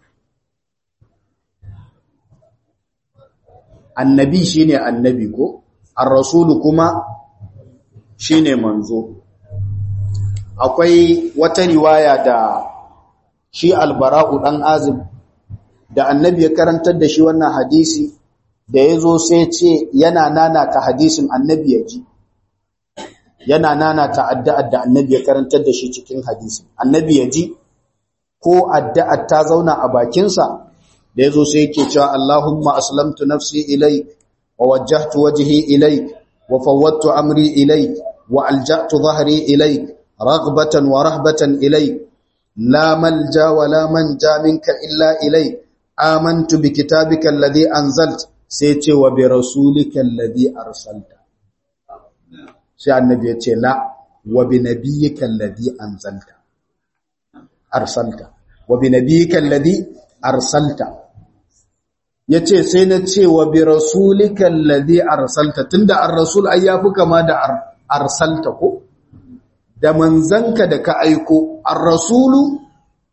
annabi shine annabi ko ar-rasulu kuma shine manzo akwai wata riwaya da shi albara'u dan azib da annabi ya karantar da shi wannan hadisi da ya zo sai ce yana nanata hadisin annabi ya ji yana nanata addu'ar da annabi ya karantar da shi cikin hadisin annabi ya ji ko addu'ar ta zauna a bakinsa da ya zo sai yake cewa Allahumma aslamtu nafsi ilaik wa wajjahtu wajhi ilaik wa fawwadtu amri ilaik wa alja'tu dhahri ilaik رغبة ورهبة إليك لا ملجا ولا منجا منك إلا إليك آمنت بكتابك الذي أنزلت سيتي وبرسولك الذي أرسلت سي النبي يتي لا وبنبيك الذي أنزلت أرسلت وبنبيك الذي أرسلت yace sai na ce wa bi rasulika alladhi arsalta tunda ar-rasul ayyafu kama da arsalta ko da manzanka da ka aiko ar-rasulu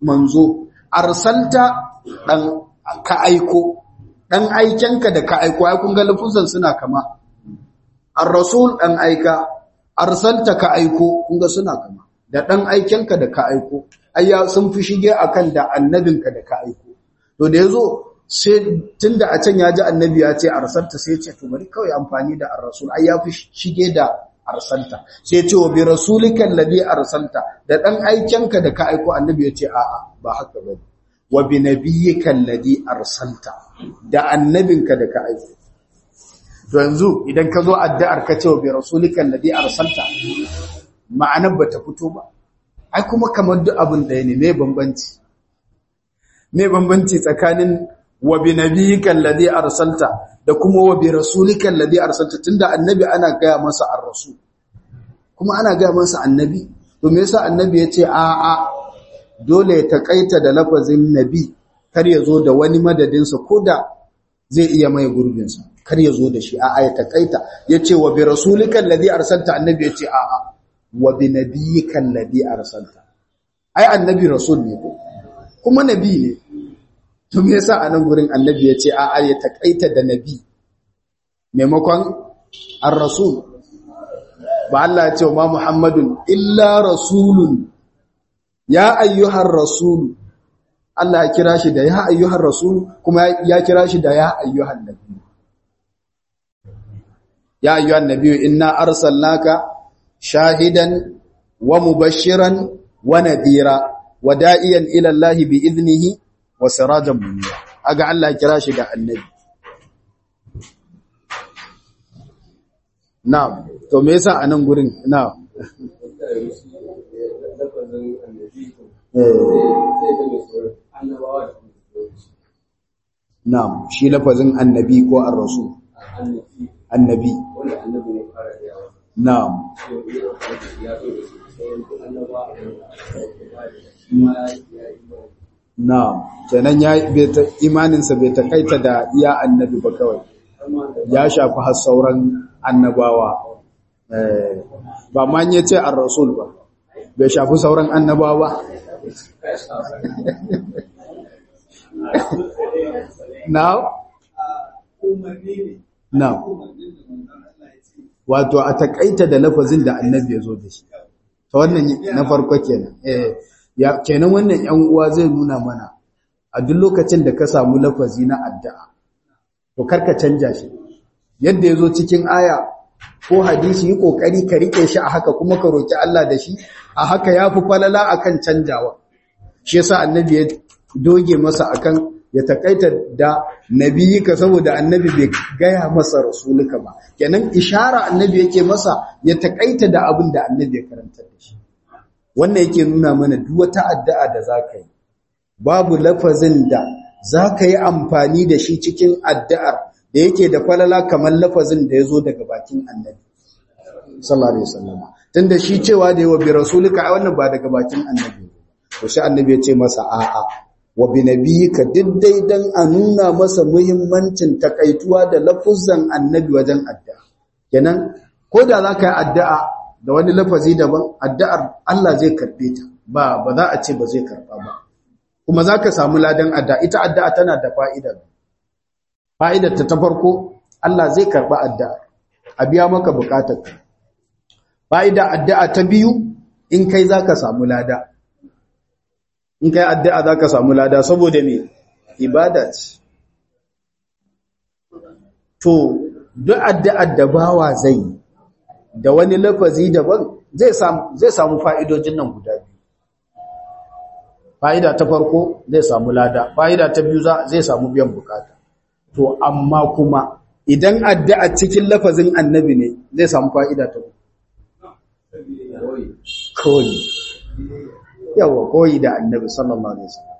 manzo arsalta dan ka aiko dan aikenka da ka aiko ai kun ga lafuzan suna kama ar-rasul dan aika arsalta ka aiko kun ga suna kama da dan aikenka da ka aiko ayya sun fi shige akan da annabinka da ka aiko to da yazo sai tunda a can ya ji annabi ya ce arsalta sai ya ce to bari kawai amfani da ar-rasul ai ya fi shige da arsalta sai ya ce wa bi rasulika alladhi arsalta da dan aikenka da ka aiko annabi ya ce a'a ba haka bane wa bi nabiyyika alladhi arsalta da annabinka da ka aiko to yanzu idan ka zo addu'ar ka ce wa bi rasulika alladhi arsalta ma'anar bata fito ba ai kuma kamar duk abin ɗaya ne me bambanci me bambanci tsakanin wa bi nabiyyika alladhi arsalta da kuma wa bi rasulika alladhi arsalta tunda annabi ana gaya masa ar-rasul kuma ana gaya masa annabi to me yasa annabi ya ce a a dole ya takaita da lafazin nabi kar ya zo da wani madadin sa koda zai iya mai gurbin sa kar ya zo da shi a a ya takaita yace wa bi rasulika alladhi arsalta annabi ya ce a a wa bi nabiyyika alladhi arsalta ai annabi rasul ne ko kuma nabi ne to me yasa a nan gurin annabi ya ce a a ya takaita da nabi maimakon ar-rasul ba Allah ya ce wa Muhammadun illa rasulun ya ayyuhar rasul Allah ya kira shi da ya ayyuhar rasul kuma ya kira shi da ya ayyuhan nabi ya ayyuhan nabi inna arsalnaka shahidan wa mubashiran wa nadira wa da'iyan ila Allah bi idnihi wa sirajan munira aga Allah ya kira shi da annabi na'am to me yasa anan gurin na'am na'am shi lafazin annabi ko ar-rasul annabi na'am na'am kenan ya imaninsa bai takaita da iya annabi ba kawai ya shafi har sauran annabawa ba ma ya ce an rasul ba bai shafi sauran annabawa now now wato a takaita da lafazin da annabi ya zo da shi ta wannan na farko kenan ya kenan wannan yan uwa zai nuna mana a duk lokacin da ka samu lafazi na addu'a to karka canja shi yadda ya zo cikin aya ko hadisi yi kokari ka rike shi a haka kuma ka roki Allah da shi a haka yafi falala akan canjawa shi yasa annabi ya doge masa akan ya takaita da nabiyika saboda annabi bai gaya masa rasulika ba kenan ishara annabi yake masa ya takaita da abin da annabi ya karanta da shi wannan yake nuna mana duk wata addu'a da zaka yi babu lafazin da zaka yi amfani da shi cikin addu'ar da yake da falala kamar lafazin da ya zo daga bakin annabi sallallahu alaihi wasallam tunda shi cewa da yawa bi rasulika ai wannan ba daga bakin annabi to shi annabi ya ce masa a'a wa bi nabiyika diddai dan a nuna masa muhimmancin takaituwa da lafuzan annabi wajen addu'a kenan ko da zaka yi addu'a da wani lafazi daban addu'ar Allah zai karbe ta ba ba za a ce ba zai karba ba kuma zaka samu ladan addu'a ita addu'a tana da fa'ida fa'idar ta ta farko Allah zai karba addu'a a biya maka bukatarka fa'ida addu'a ta biyu in kai zaka samu lada in kai addu'a za ka samu lada saboda me ibada ce to duk addu'ar da bawa zai da wani lafazi daban zai samu zai samu fa'idojin nan guda biyu fa'ida ta farko zai samu lada fa'ida ta biyu zai samu biyan bukata to amma kuma idan addu'a cikin lafazin annabi ne zai samu fa'ida ta koyi yawa koyi da annabi sallallahu alaihi wasallam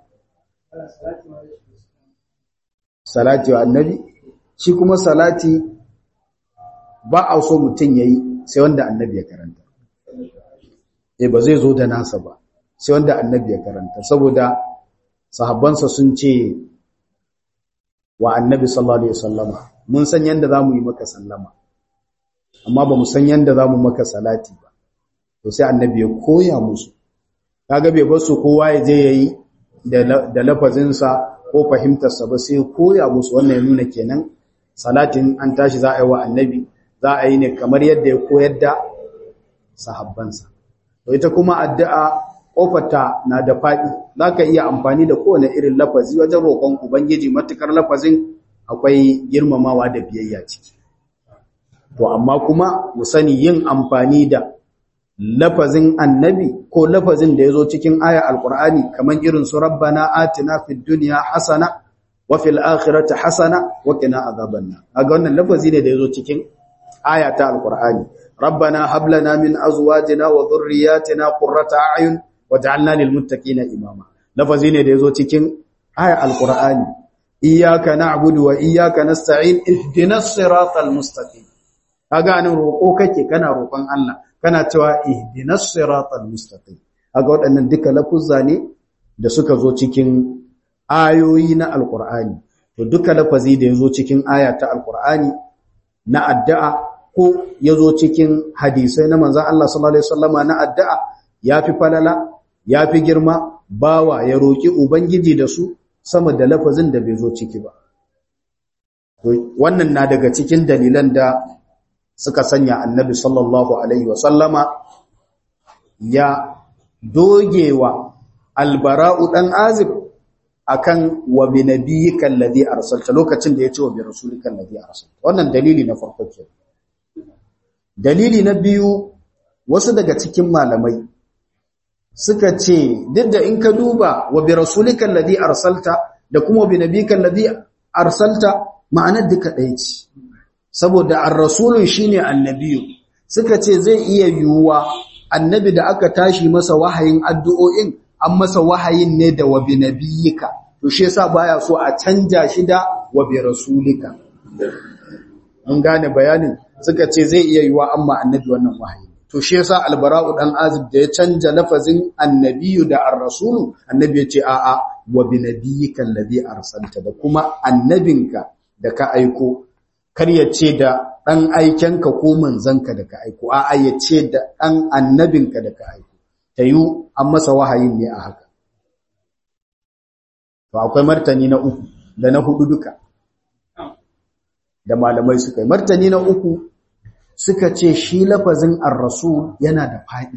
salati wa annabi shi kuma salati ba a so mutum yayi sai wanda annabi ya karanta eh ba zai zo da nasa ba sai wanda annabi ya karanta saboda sahabbansa sun ce wa annabi sallallahu alaihi wasallama mun san yanda zamu yi maka sallama amma ba mu san yanda zamu maka salati ba to sai annabi ya koya musu kaga bai bar su kowa ya je yayi da lafazinsa ko fahimtarsa ba sai koya musu wannan ya nuna kenan salatin an tashi za a yi wa annabi za a yi ne kamar yadda ya koyar da sahabbansa to ita kuma addu'a kofarta na da faɗi za ka iya amfani da kowane irin lafazi wajen roƙon ubangiji matukar lafazin akwai girmamawa da biyayya ciki to amma kuma mu sani yin amfani da lafazin annabi ko lafazin da ya zo cikin aya alkur'ani kamar irin su rabbana atina fid dunya hasana wa fil akhirati hasana wa qina adhaban nar kaga wannan lafazi ne da ya zo cikin aya ta alkur'ani rabbana hab lana min azwajina wa dhurriyyatina qurrata a'yun waj'alna lil muttaqina imama lafazi ne da ya zo cikin aya alkur'ani iyyaka na'budu wa iyyaka nasta'in ihdinas siratal mustaqim kaga nan roko kake kana roƙon Allah kana cewa ihdinas siratal mustaqim kaga waɗannan duka lafuzza ne da suka zo cikin ayoyi na alqur'ani to duka lafazi da yazo cikin aya ta alqur'ani na addu'a ko yazo cikin hadisai na manzon Allah sallallahu alaihi wasallama na addu'a yafi falala yafi girma bawa ya roki ubangiji da su sama da lafazin da bai zo ciki ba wannan na daga cikin dalilan da suka sanya annabi sallallahu alaihi wasallama ya dogewa albara'u dan azib akan wa bi nabiyyika alladhi arsalta lokacin da ya ce wa bi rasulika alladhi arsalta wannan dalili na farko ke dalili na biyu wasu daga cikin malamai suka ce duk da in ka duba wa bi rasulika alladhi arsalta da kuma bi nabiyyika alladhi arsalta ma'anar duka ɗaya ce saboda ar-rasulun shine annabiyu suka ce zai iya yiwuwa annabi da aka tashi masa wahayin addu'o'in an masa wahayin ne da wabi nabiyika to shi yasa baya so a canja shi da wabi rasulika an gane bayanin suka ce zai iya yiwuwa amma annabi wannan wahayi to shi yasa albara'u dan azib da ya canja lafazin annabiyu da ar-rasulu annabi ya ce a'a wabi nabiyika alladhi arsalta da kuma annabinka da ka aiko kar ya ce da ɗan aikenka ko manzanka da ka aiko a ya ce da ɗan annabinka da ka aiko ta yi an masa wahayin ne a haka to akwai martani na uku da na hudu duka da malamai suka yi martani na uku suka ce shi lafazin ar-rasul yana da faɗi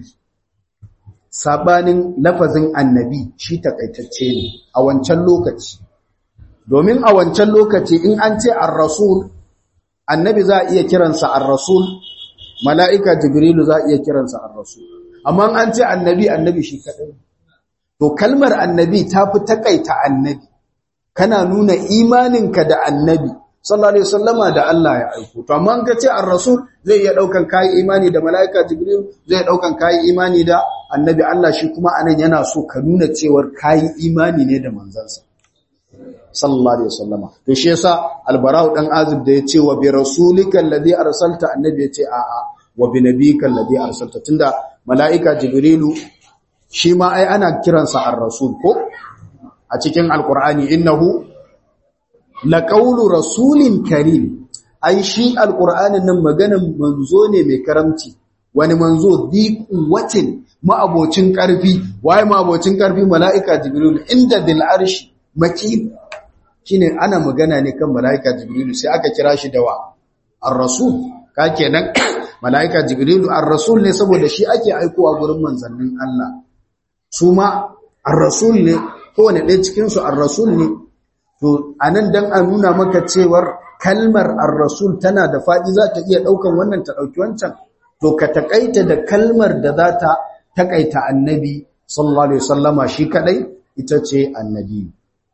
sabanin lafazin annabi shi takaitacce ne a wancan lokaci domin a wancan lokaci in an ce ar-rasul annabi za a iya kiransa ar-rasul mala'ika jibrilu za a iya kiransa ar-rasul amma an ce annabi annabi shi kadai to kalmar annabi ta fi takaita annabi kana nuna imaninka da annabi sallallahu alaihi wasallama da Allah ya aiko to amma an ka ce ar-rasul zai iya daukan kai imani da mala'ika jibril zai daukan kai imani da annabi Allah shi kuma anan yana so ka nuna cewar kai imani ne da manzansa sallallahu alaihi wasallama to shi yasa albarau dan azib da yace wa bi rasulika alladhi arsalta annabi yace a a wa bi nabika alladhi arsalta tunda malaika jibrilu shi ma ai ana kiransa ar-rasul ko a cikin alqur'ani innahu laqawlu rasulin karim ai shi alqur'anin nan maganan manzo ne mai karamci wani manzo bi quwwatin ma'abocin karfi waye ma'abocin karfi malaika jibrilu inda dil arshi makin shine ana magana ne kan malaika jibrilu sai aka kira shi da wa ar-rasul ka kenan malaika jibrilu ar-rasul ne saboda shi ake aikowa gurin manzannin Allah su ma ar-rasul ne kowane ɗaya cikin su ar-rasul ne to anan dan a nuna maka cewar kalmar ar-rasul tana da fadi za ta iya daukan wannan ta dauki wancan to ka takaita da kalmar da za ta takaita annabi sallallahu alaihi wasallama shi kadai ita ce annabi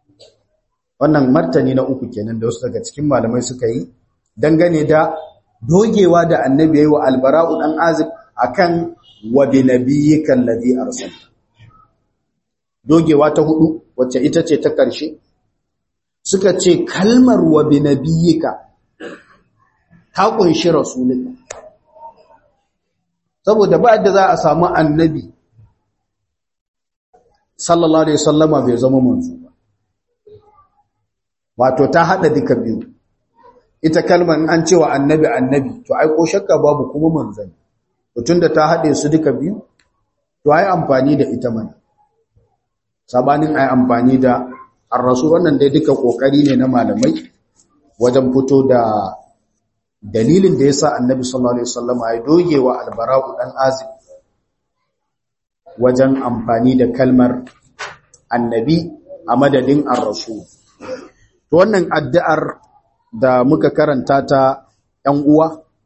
wannan martani na uku kenan da wasu daga cikin malamai suka yi dangane da dogewa da annabi yayi wa albara'u dan azib akan wa bi nabiyyika alladhi arsalta dogewa ta hudu wacce ita ce ta karshe suka ce kalmar wa bi nabiyyika ta kunshi rasulika saboda ba da za a samu annabi sallallahu alaihi wasallama bai zama manzo wato ta hada duka biyu ita kalmar an cewa annabi annabi to ai ko shakka babu kuma manzani to tunda ta hade su duka biyu to ai amfani da ita mana sabanin ai amfani da ar-rasul wannan dai duka kokari ne na malamai wajen fito da dalilin da yasa annabi sallallahu alaihi wasallam ya dogewa al-bara'u dan azib wajen amfani da kalmar annabi a madadin ar-rasul to wannan addu'ar da muka karanta ta ‘yan uwa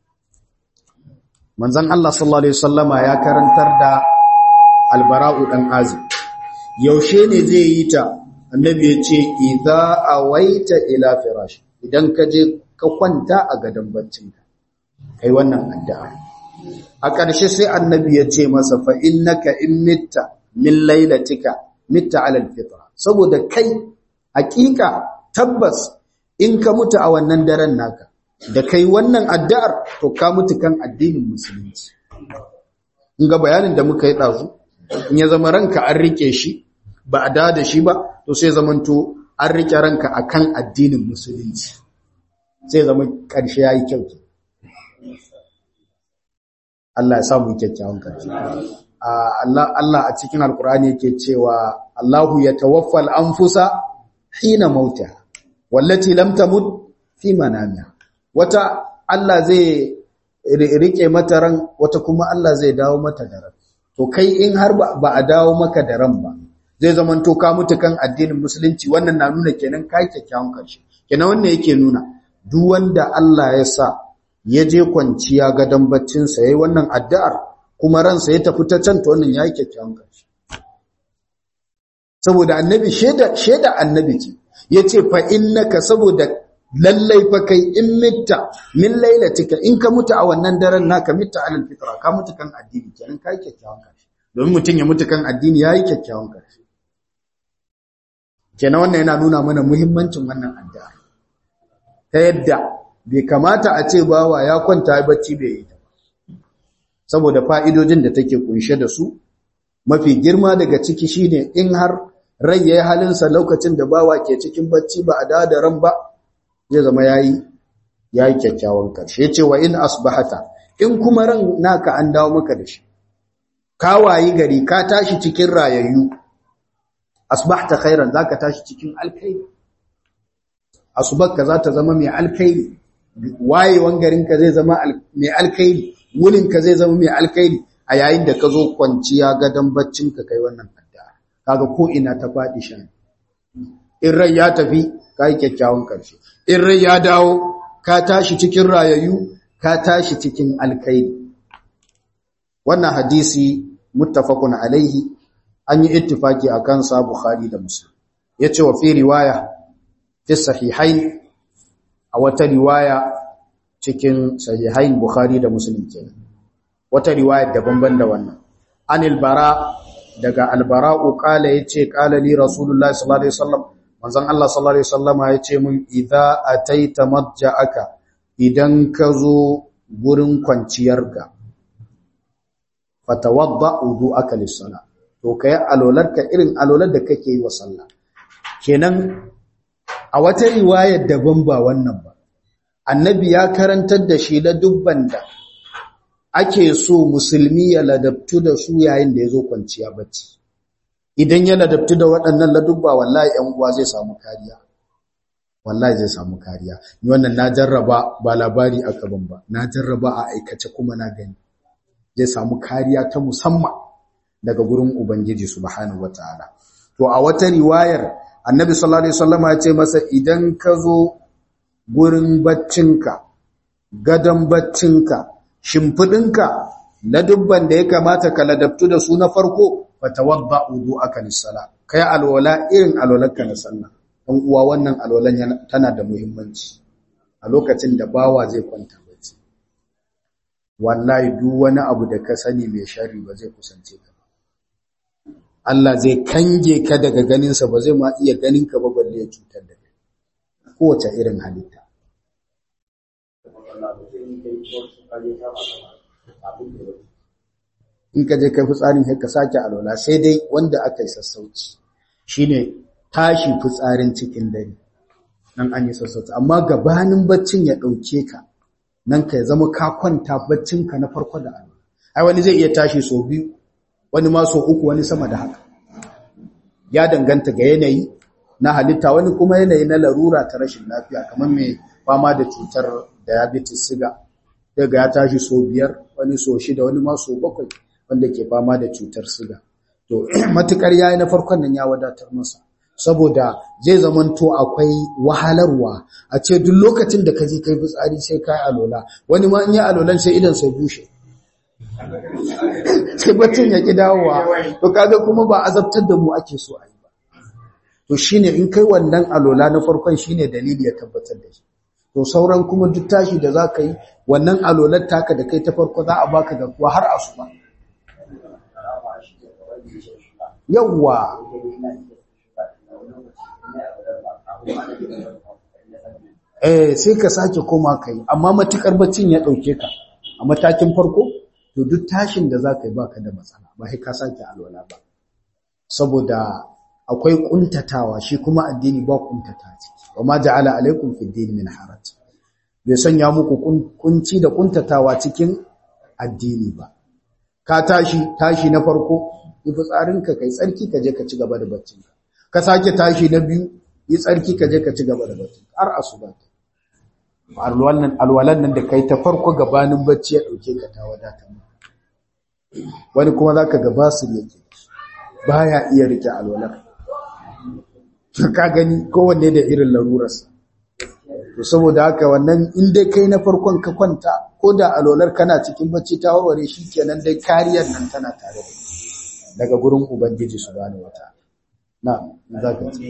manzon Allah sallallahu alaihi wasallama ya karantar da albara'u dan azib yaushe ne zai yi ta annabi ya ce idza awaita ila firash idan ka je ka kwanta a gadon baccinka kai wannan addu'a a ƙarshe sai annabi ya ce masa fa innaka in mitta min lailatika mitta ala alfitra saboda kai hakika tabbas in ka mutu a wannan daren naka da kai wannan addu'ar to ka mutu kan addinin musulunci in ga bayanin da muka yi ɗazu in ya zama ranka an rike shi ba a da shi ba to sai zamanto an rike ranka akan addinin musulunci sai zama ƙarshe ya yi kyau Allah ya samu kyakkyawan ƙarshe Allah a cikin alkur'ani yake cewa Allahu ya tawaffal anfusa hina mauta wallati lam tamut fi manamiha wata Allah zai rike mata ran wata kuma Allah zai dawo mata da ran to kai in har ba a dawo maka da ran ba zai zaman to ka mutu kan addinin musulunci wannan na nuna kenan kai kyakkyawan karshe kenan wannan yake nuna duk wanda Allah ya sa ya je kwanciya gadon baccin sa yayi wannan addu'ar kuma ransa ya tafi ta can to wannan yayi kyakkyawan karshe saboda annabi sheda sheda annabi ce yace fa innaka saboda lallai fa kai in mitta min lailatika in ka mutu a wannan daren naka mitta alal fitra ka mutu kan addini kenan kai kyakkyawan karshe domin mutun ya mutu kan addini yayi kyakkyawan karshe kenan wannan yana nuna mana muhimmancin wannan addu'a ta yadda bai kamata a ce bawa ya kwanta bacci bai yi ta saboda fa'idojin da take kunshe da su mafi girma daga ciki shine in har rai yayi halinsa lokacin da bawa ke cikin bacci ba a da ran ba zai zama yayi yayi kyakkyawan karshe yace wa in asbahata in kuma ran naka an dawo maka da shi ka wayi gari ka tashi cikin rayayyu asbahta khairan zaka tashi cikin alkhairi asubakka za ta zama mai alkhairi wayewan garinka zai zama mai alkhairi wulinka zai zama mai alkhairi a yayin da ka zo kwanciya gadon baccinka kai wannan addu'a kaga ko ina ta faɗi shan in rai ya tafi ka yi kyakkyawan ƙarshe in rai ya dawo ka tashi cikin rayayyu ka tashi cikin alkhairi wannan hadisi muttafaqun alaihi an yi ittifaki akan sa bukhari da muslim yace wa fi riwaya fi sahihain a wata riwaya cikin sahihain bukhari da muslim kenan wata riwaya daban-ban da wannan anil bara daga albara'u qala yace qala li rasulullahi sallallahu alaihi wasallam manzon Allah sallallahu alaihi wasallam yace mun idza ataita madja'aka idan ka zo gurin kwanciyarka fatawadda wudu'aka lis-salah to kai alolarka irin alolar da kake yi wa sallah kenan a wata riwayar daban ba wannan ba annabi ya karantar da shi la dubban da ake so musulmi ya ladabtu da su yayin da ya zo kwanciya bacci idan ya ladabtu da waɗannan ladubba wallahi ‘yan uwa zai samu kariya wallahi zai samu kariya ni wannan na jarraba ba labari aka ban ba na jarraba a aikace kuma na gani zai samu kariya ta musamman daga gurin ubangiji subhanahu wataala to a wata riwayar annabi sallallahu alaihi wasallam ya ce masa idan ka zo gurin baccinka gadon baccinka shimfidinka ladubban da ya kamata ka ladabtu da su na farko fatawadda wudu'aka lis-sala kai alwala irin alwalarka na sallah dan uwa wannan alwalan tana da muhimmanci a lokacin da bawa zai kwanta bacci wallahi duk wani abu da ka sani mai sharri ba zai kusance ka Allah zai kange ka daga ganinsa ba zai ma iya ganin ka ba balle ya cutar da kai kowace irin halitta in ka je kai fitsarin sai ka sake alwala sai dai wanda aka yi sassauci shine tashi fitsarin cikin dare nan an yi sassauci amma gabanin baccin ya dauke ka nan ka zama ka kwanta baccin ka na farko da alwala ai wani zai iya tashi sau biyu wani ma sau uku wani sama da haka ya danganta ga yanayi na halitta wani kuma yanayi na larura ta rashin lafiya kamar mai fama da cutar diabetes siga daga ya tashi so biyar wani so shida wani ma so bakwai wanda ke fama da cutar siga to matukar yayi na farkon nan ya wadatar masa saboda zai zamanto akwai wahalarwa a ce duk lokacin da ka je kai fitsari sai kai alola wani ma in yi alolan sai idan sai bushe sai baccin ya ki dawowa to kaga kuma ba azabtar da mu ake so a yi ba to shine in kai wannan alola na farkon shine dalili ya tabbatar da shi to sauran kuma duk tashi da zaka yi wannan alolar taka da kai ta farko za a baka da kuwa har asuba yawwa eh sai ka sake koma kai amma matukar baccin ya dauke ka a matakin farko to duk tashin da zaka yi baka da matsala ba sai ka sake alwala ba saboda akwai kuntatawa shi kuma addini ba kuntata ciki wama ja'ala alaikum fid din min haraj bai sanya muku kunci da kuntatawa cikin addini ba ka tashi tashi na farko yi fitsarinka kai tsarki ka je ka ci gaba da baccinka ka sake tashi na biyu yi tsarki ka je ka ci gaba da baccinka har asuba alwalan alwalan nan da kai ta farko gabanin bacci ya dauke ka ta wadata wani kuma zaka ga basu yake baya iya rike alwalan ka gani kowanne da irin larurarsa to saboda haka wannan in dai kai na farkon ka kwanta ko da alolar kana cikin bacci ta warware shi kenan dai kariyar nan tana tare da daga gurin ubangiji subhanahu wata na za ka ce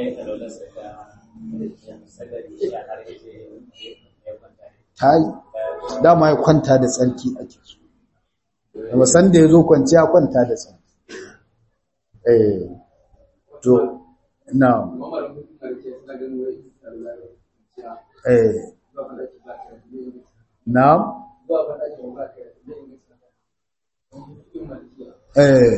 ta yi dama ya kwanta da tsarki ake so da wasan da ya zo kwanciya kwanta da tsarki eh to na eh na eh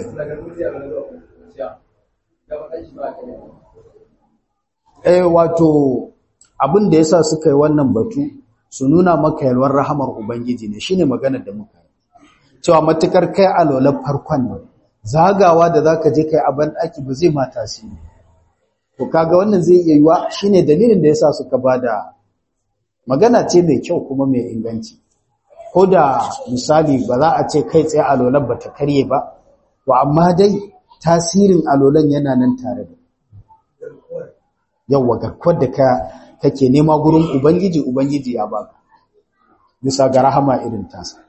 eh wato abin da yasa suka yi wannan batu su nuna maka yalwar rahamar ubangiji ne shine maganar da muka yi cewa matukar kai alolar farkon nan zagawa da zaka je kai a ban daki ba zai mata shi to kaga wannan zai iya yiwa shine dalilin da yasa suka bada magana ce mai kyau kuma mai inganci ko da misali ba za a ce kai tsaye alolan ba ta karye ba to amma dai tasirin alolan yana nan tare da yawwa garkuwar da ka kake nema gurin ubangiji ubangiji ya baka bisa ga rahama irin tasa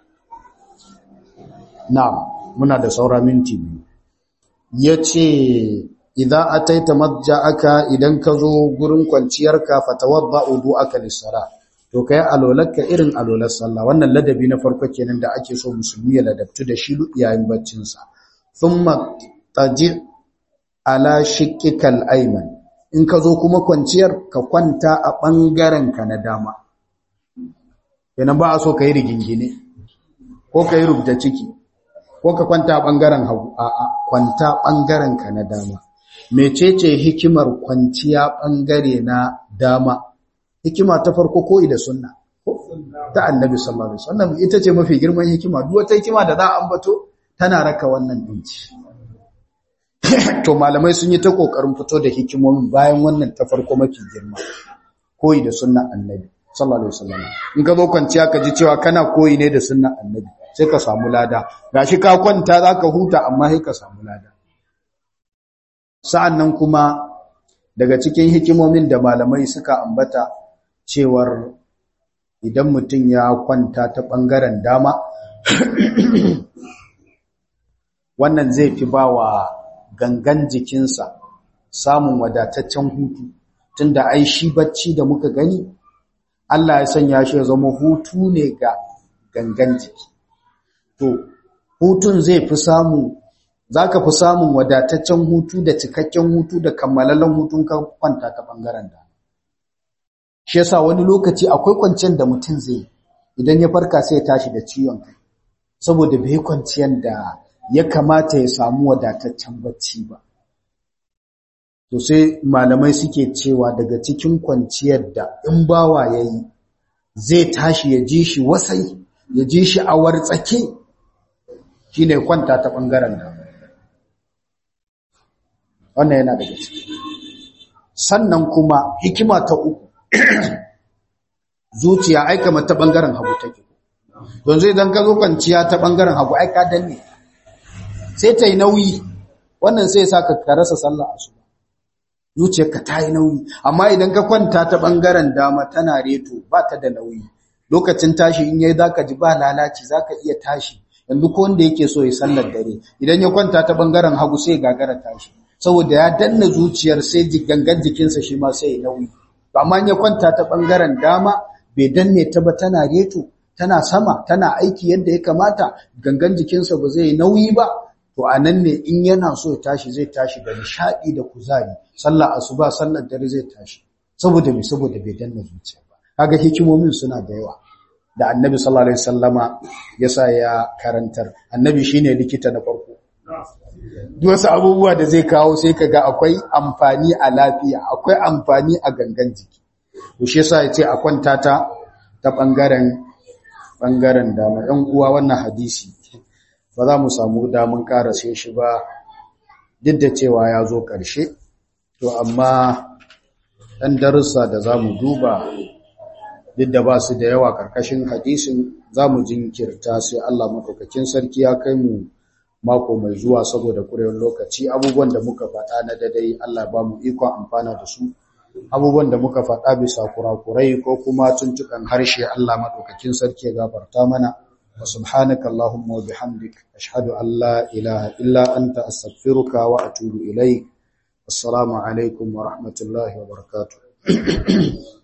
na'am muna da saura minti biyu yace idan ataita madja'aka idan ka zo gurin kwanciyarka fatawadda wudu'aka lis-salah to kai alolarka irin alolar sallah wannan ladabi na farko kenan da ake so musulmi ya ladabtu da shi yayin baccin sa thumma taji ala shiqqikal ayman in ka zo kuma kwanciyar ka kwanta a bangaren ka na dama kenan ba a so kai rigingine ko kai rubda ciki ko ka kwanta a bangaren hagu a'a kwanta bangaren ka na dama mecece hikimar kwanciya bangare na dama hikima ta farko koyi da sunna ta annabi sallallahu alaihi wasallam ita ce mafi girman hikima duk wata hikima da za a ambato tana raka wannan dinci to malamai sun yi ta kokarin fito da hikimomin bayan wannan ta farko mafi girma koyi da sunnan annabi sallallahu alaihi wasallam in ka zo kwanciya ka ji cewa kana koyi ne da sunnan annabi sai ka samu lada gashi ka kwanta zaka huta amma sai ka samu lada sa'annan kuma daga cikin hikimomin da malamai suka ambata cewar idan mutum ya kwanta ta ɓangaren dama wannan zai fi ba wa gangan jikinsa samun wadataccen hutu tunda ai shi bacci da muka gani Allah ya sanya shi ya zama hutu ne ga gangan jiki to hutun zai fi samu zaka fi samun wadataccen hutu da cikakken hutu da kammalallen hutun ka kwanta ta bangaren da shi yasa wani lokaci akwai kwanciyar da mutum zai idan ya farka sai ya tashi da ciwon kai saboda bai kwanciyar da ya kamata ya samu wadataccen bacci ba to sai malamai suke cewa daga cikin kwanciyar da in bawa yayi zai tashi ya ji shi wasai ya ji shi a wartsake shine kwanta ta bangaren da wannan yana daga ciki sannan kuma hikima ta uku zuciya aika mata bangaren hagu take don zai dan ka zo kwanciya ta bangaren hagu ai ka danne sai ta yi nauyi wannan sai sa ka rasa sallah asuba zuciyarka ta yi nauyi amma idan ka kwanta ta bangaren dama tana reto ba ta da nauyi lokacin tashi in yayi zaka ji ba lalaci zaka iya tashi yanzu ko wanda yake so ya sallar dare idan ya kwanta ta bangaren hagu sai gagara tashi saboda ya danna zuciyar sai gangan jikinsa shi ma sai ya nauyi amma ya kwanta ta bangaren dama bai danne ta ba tana reto tana sama tana aiki yadda ya kamata gangan jikinsa ba zai nauyi ba to anan ne in yana so ya tashi zai tashi da nishadi da kuzari sallar asuba sallar dare zai tashi saboda me saboda bai danna zuciya ba kaga hikimomin suna da yawa da annabi sallallahu alaihi wasallama yasa ya karantar annabi shine likita na farko duk wasu abubuwa da zai kawo sai kaga akwai amfani a lafiya akwai amfani a gangan jiki to shi yasa yace a kwanta ta ta bangaren bangaren dama ɗan uwa wannan hadisi ba za mu samu damun karase shi ba duk da cewa ya zo ƙarshe to amma ɗan darussa da za mu duba duk da ba su da yawa ƙarƙashin hadisin za mu jinkirta sai Allah maɗaukakin sarki ya kai mu mako mai zuwa saboda ƙurewar lokaci abubuwan da muka faɗa na dadai Allah ba mu ikon amfana da su abubuwan da muka faɗa bisa kurakurai ko kuma tuntukan harshe Allah maɗaukakin sarki ya gafarta mana wa subhanaka Allahumma wa bihamdik ashhadu an la ilaha illa anta astaghfiruka wa atubu ilaik assalamu alaikum wa rahmatullahi wa barakatuh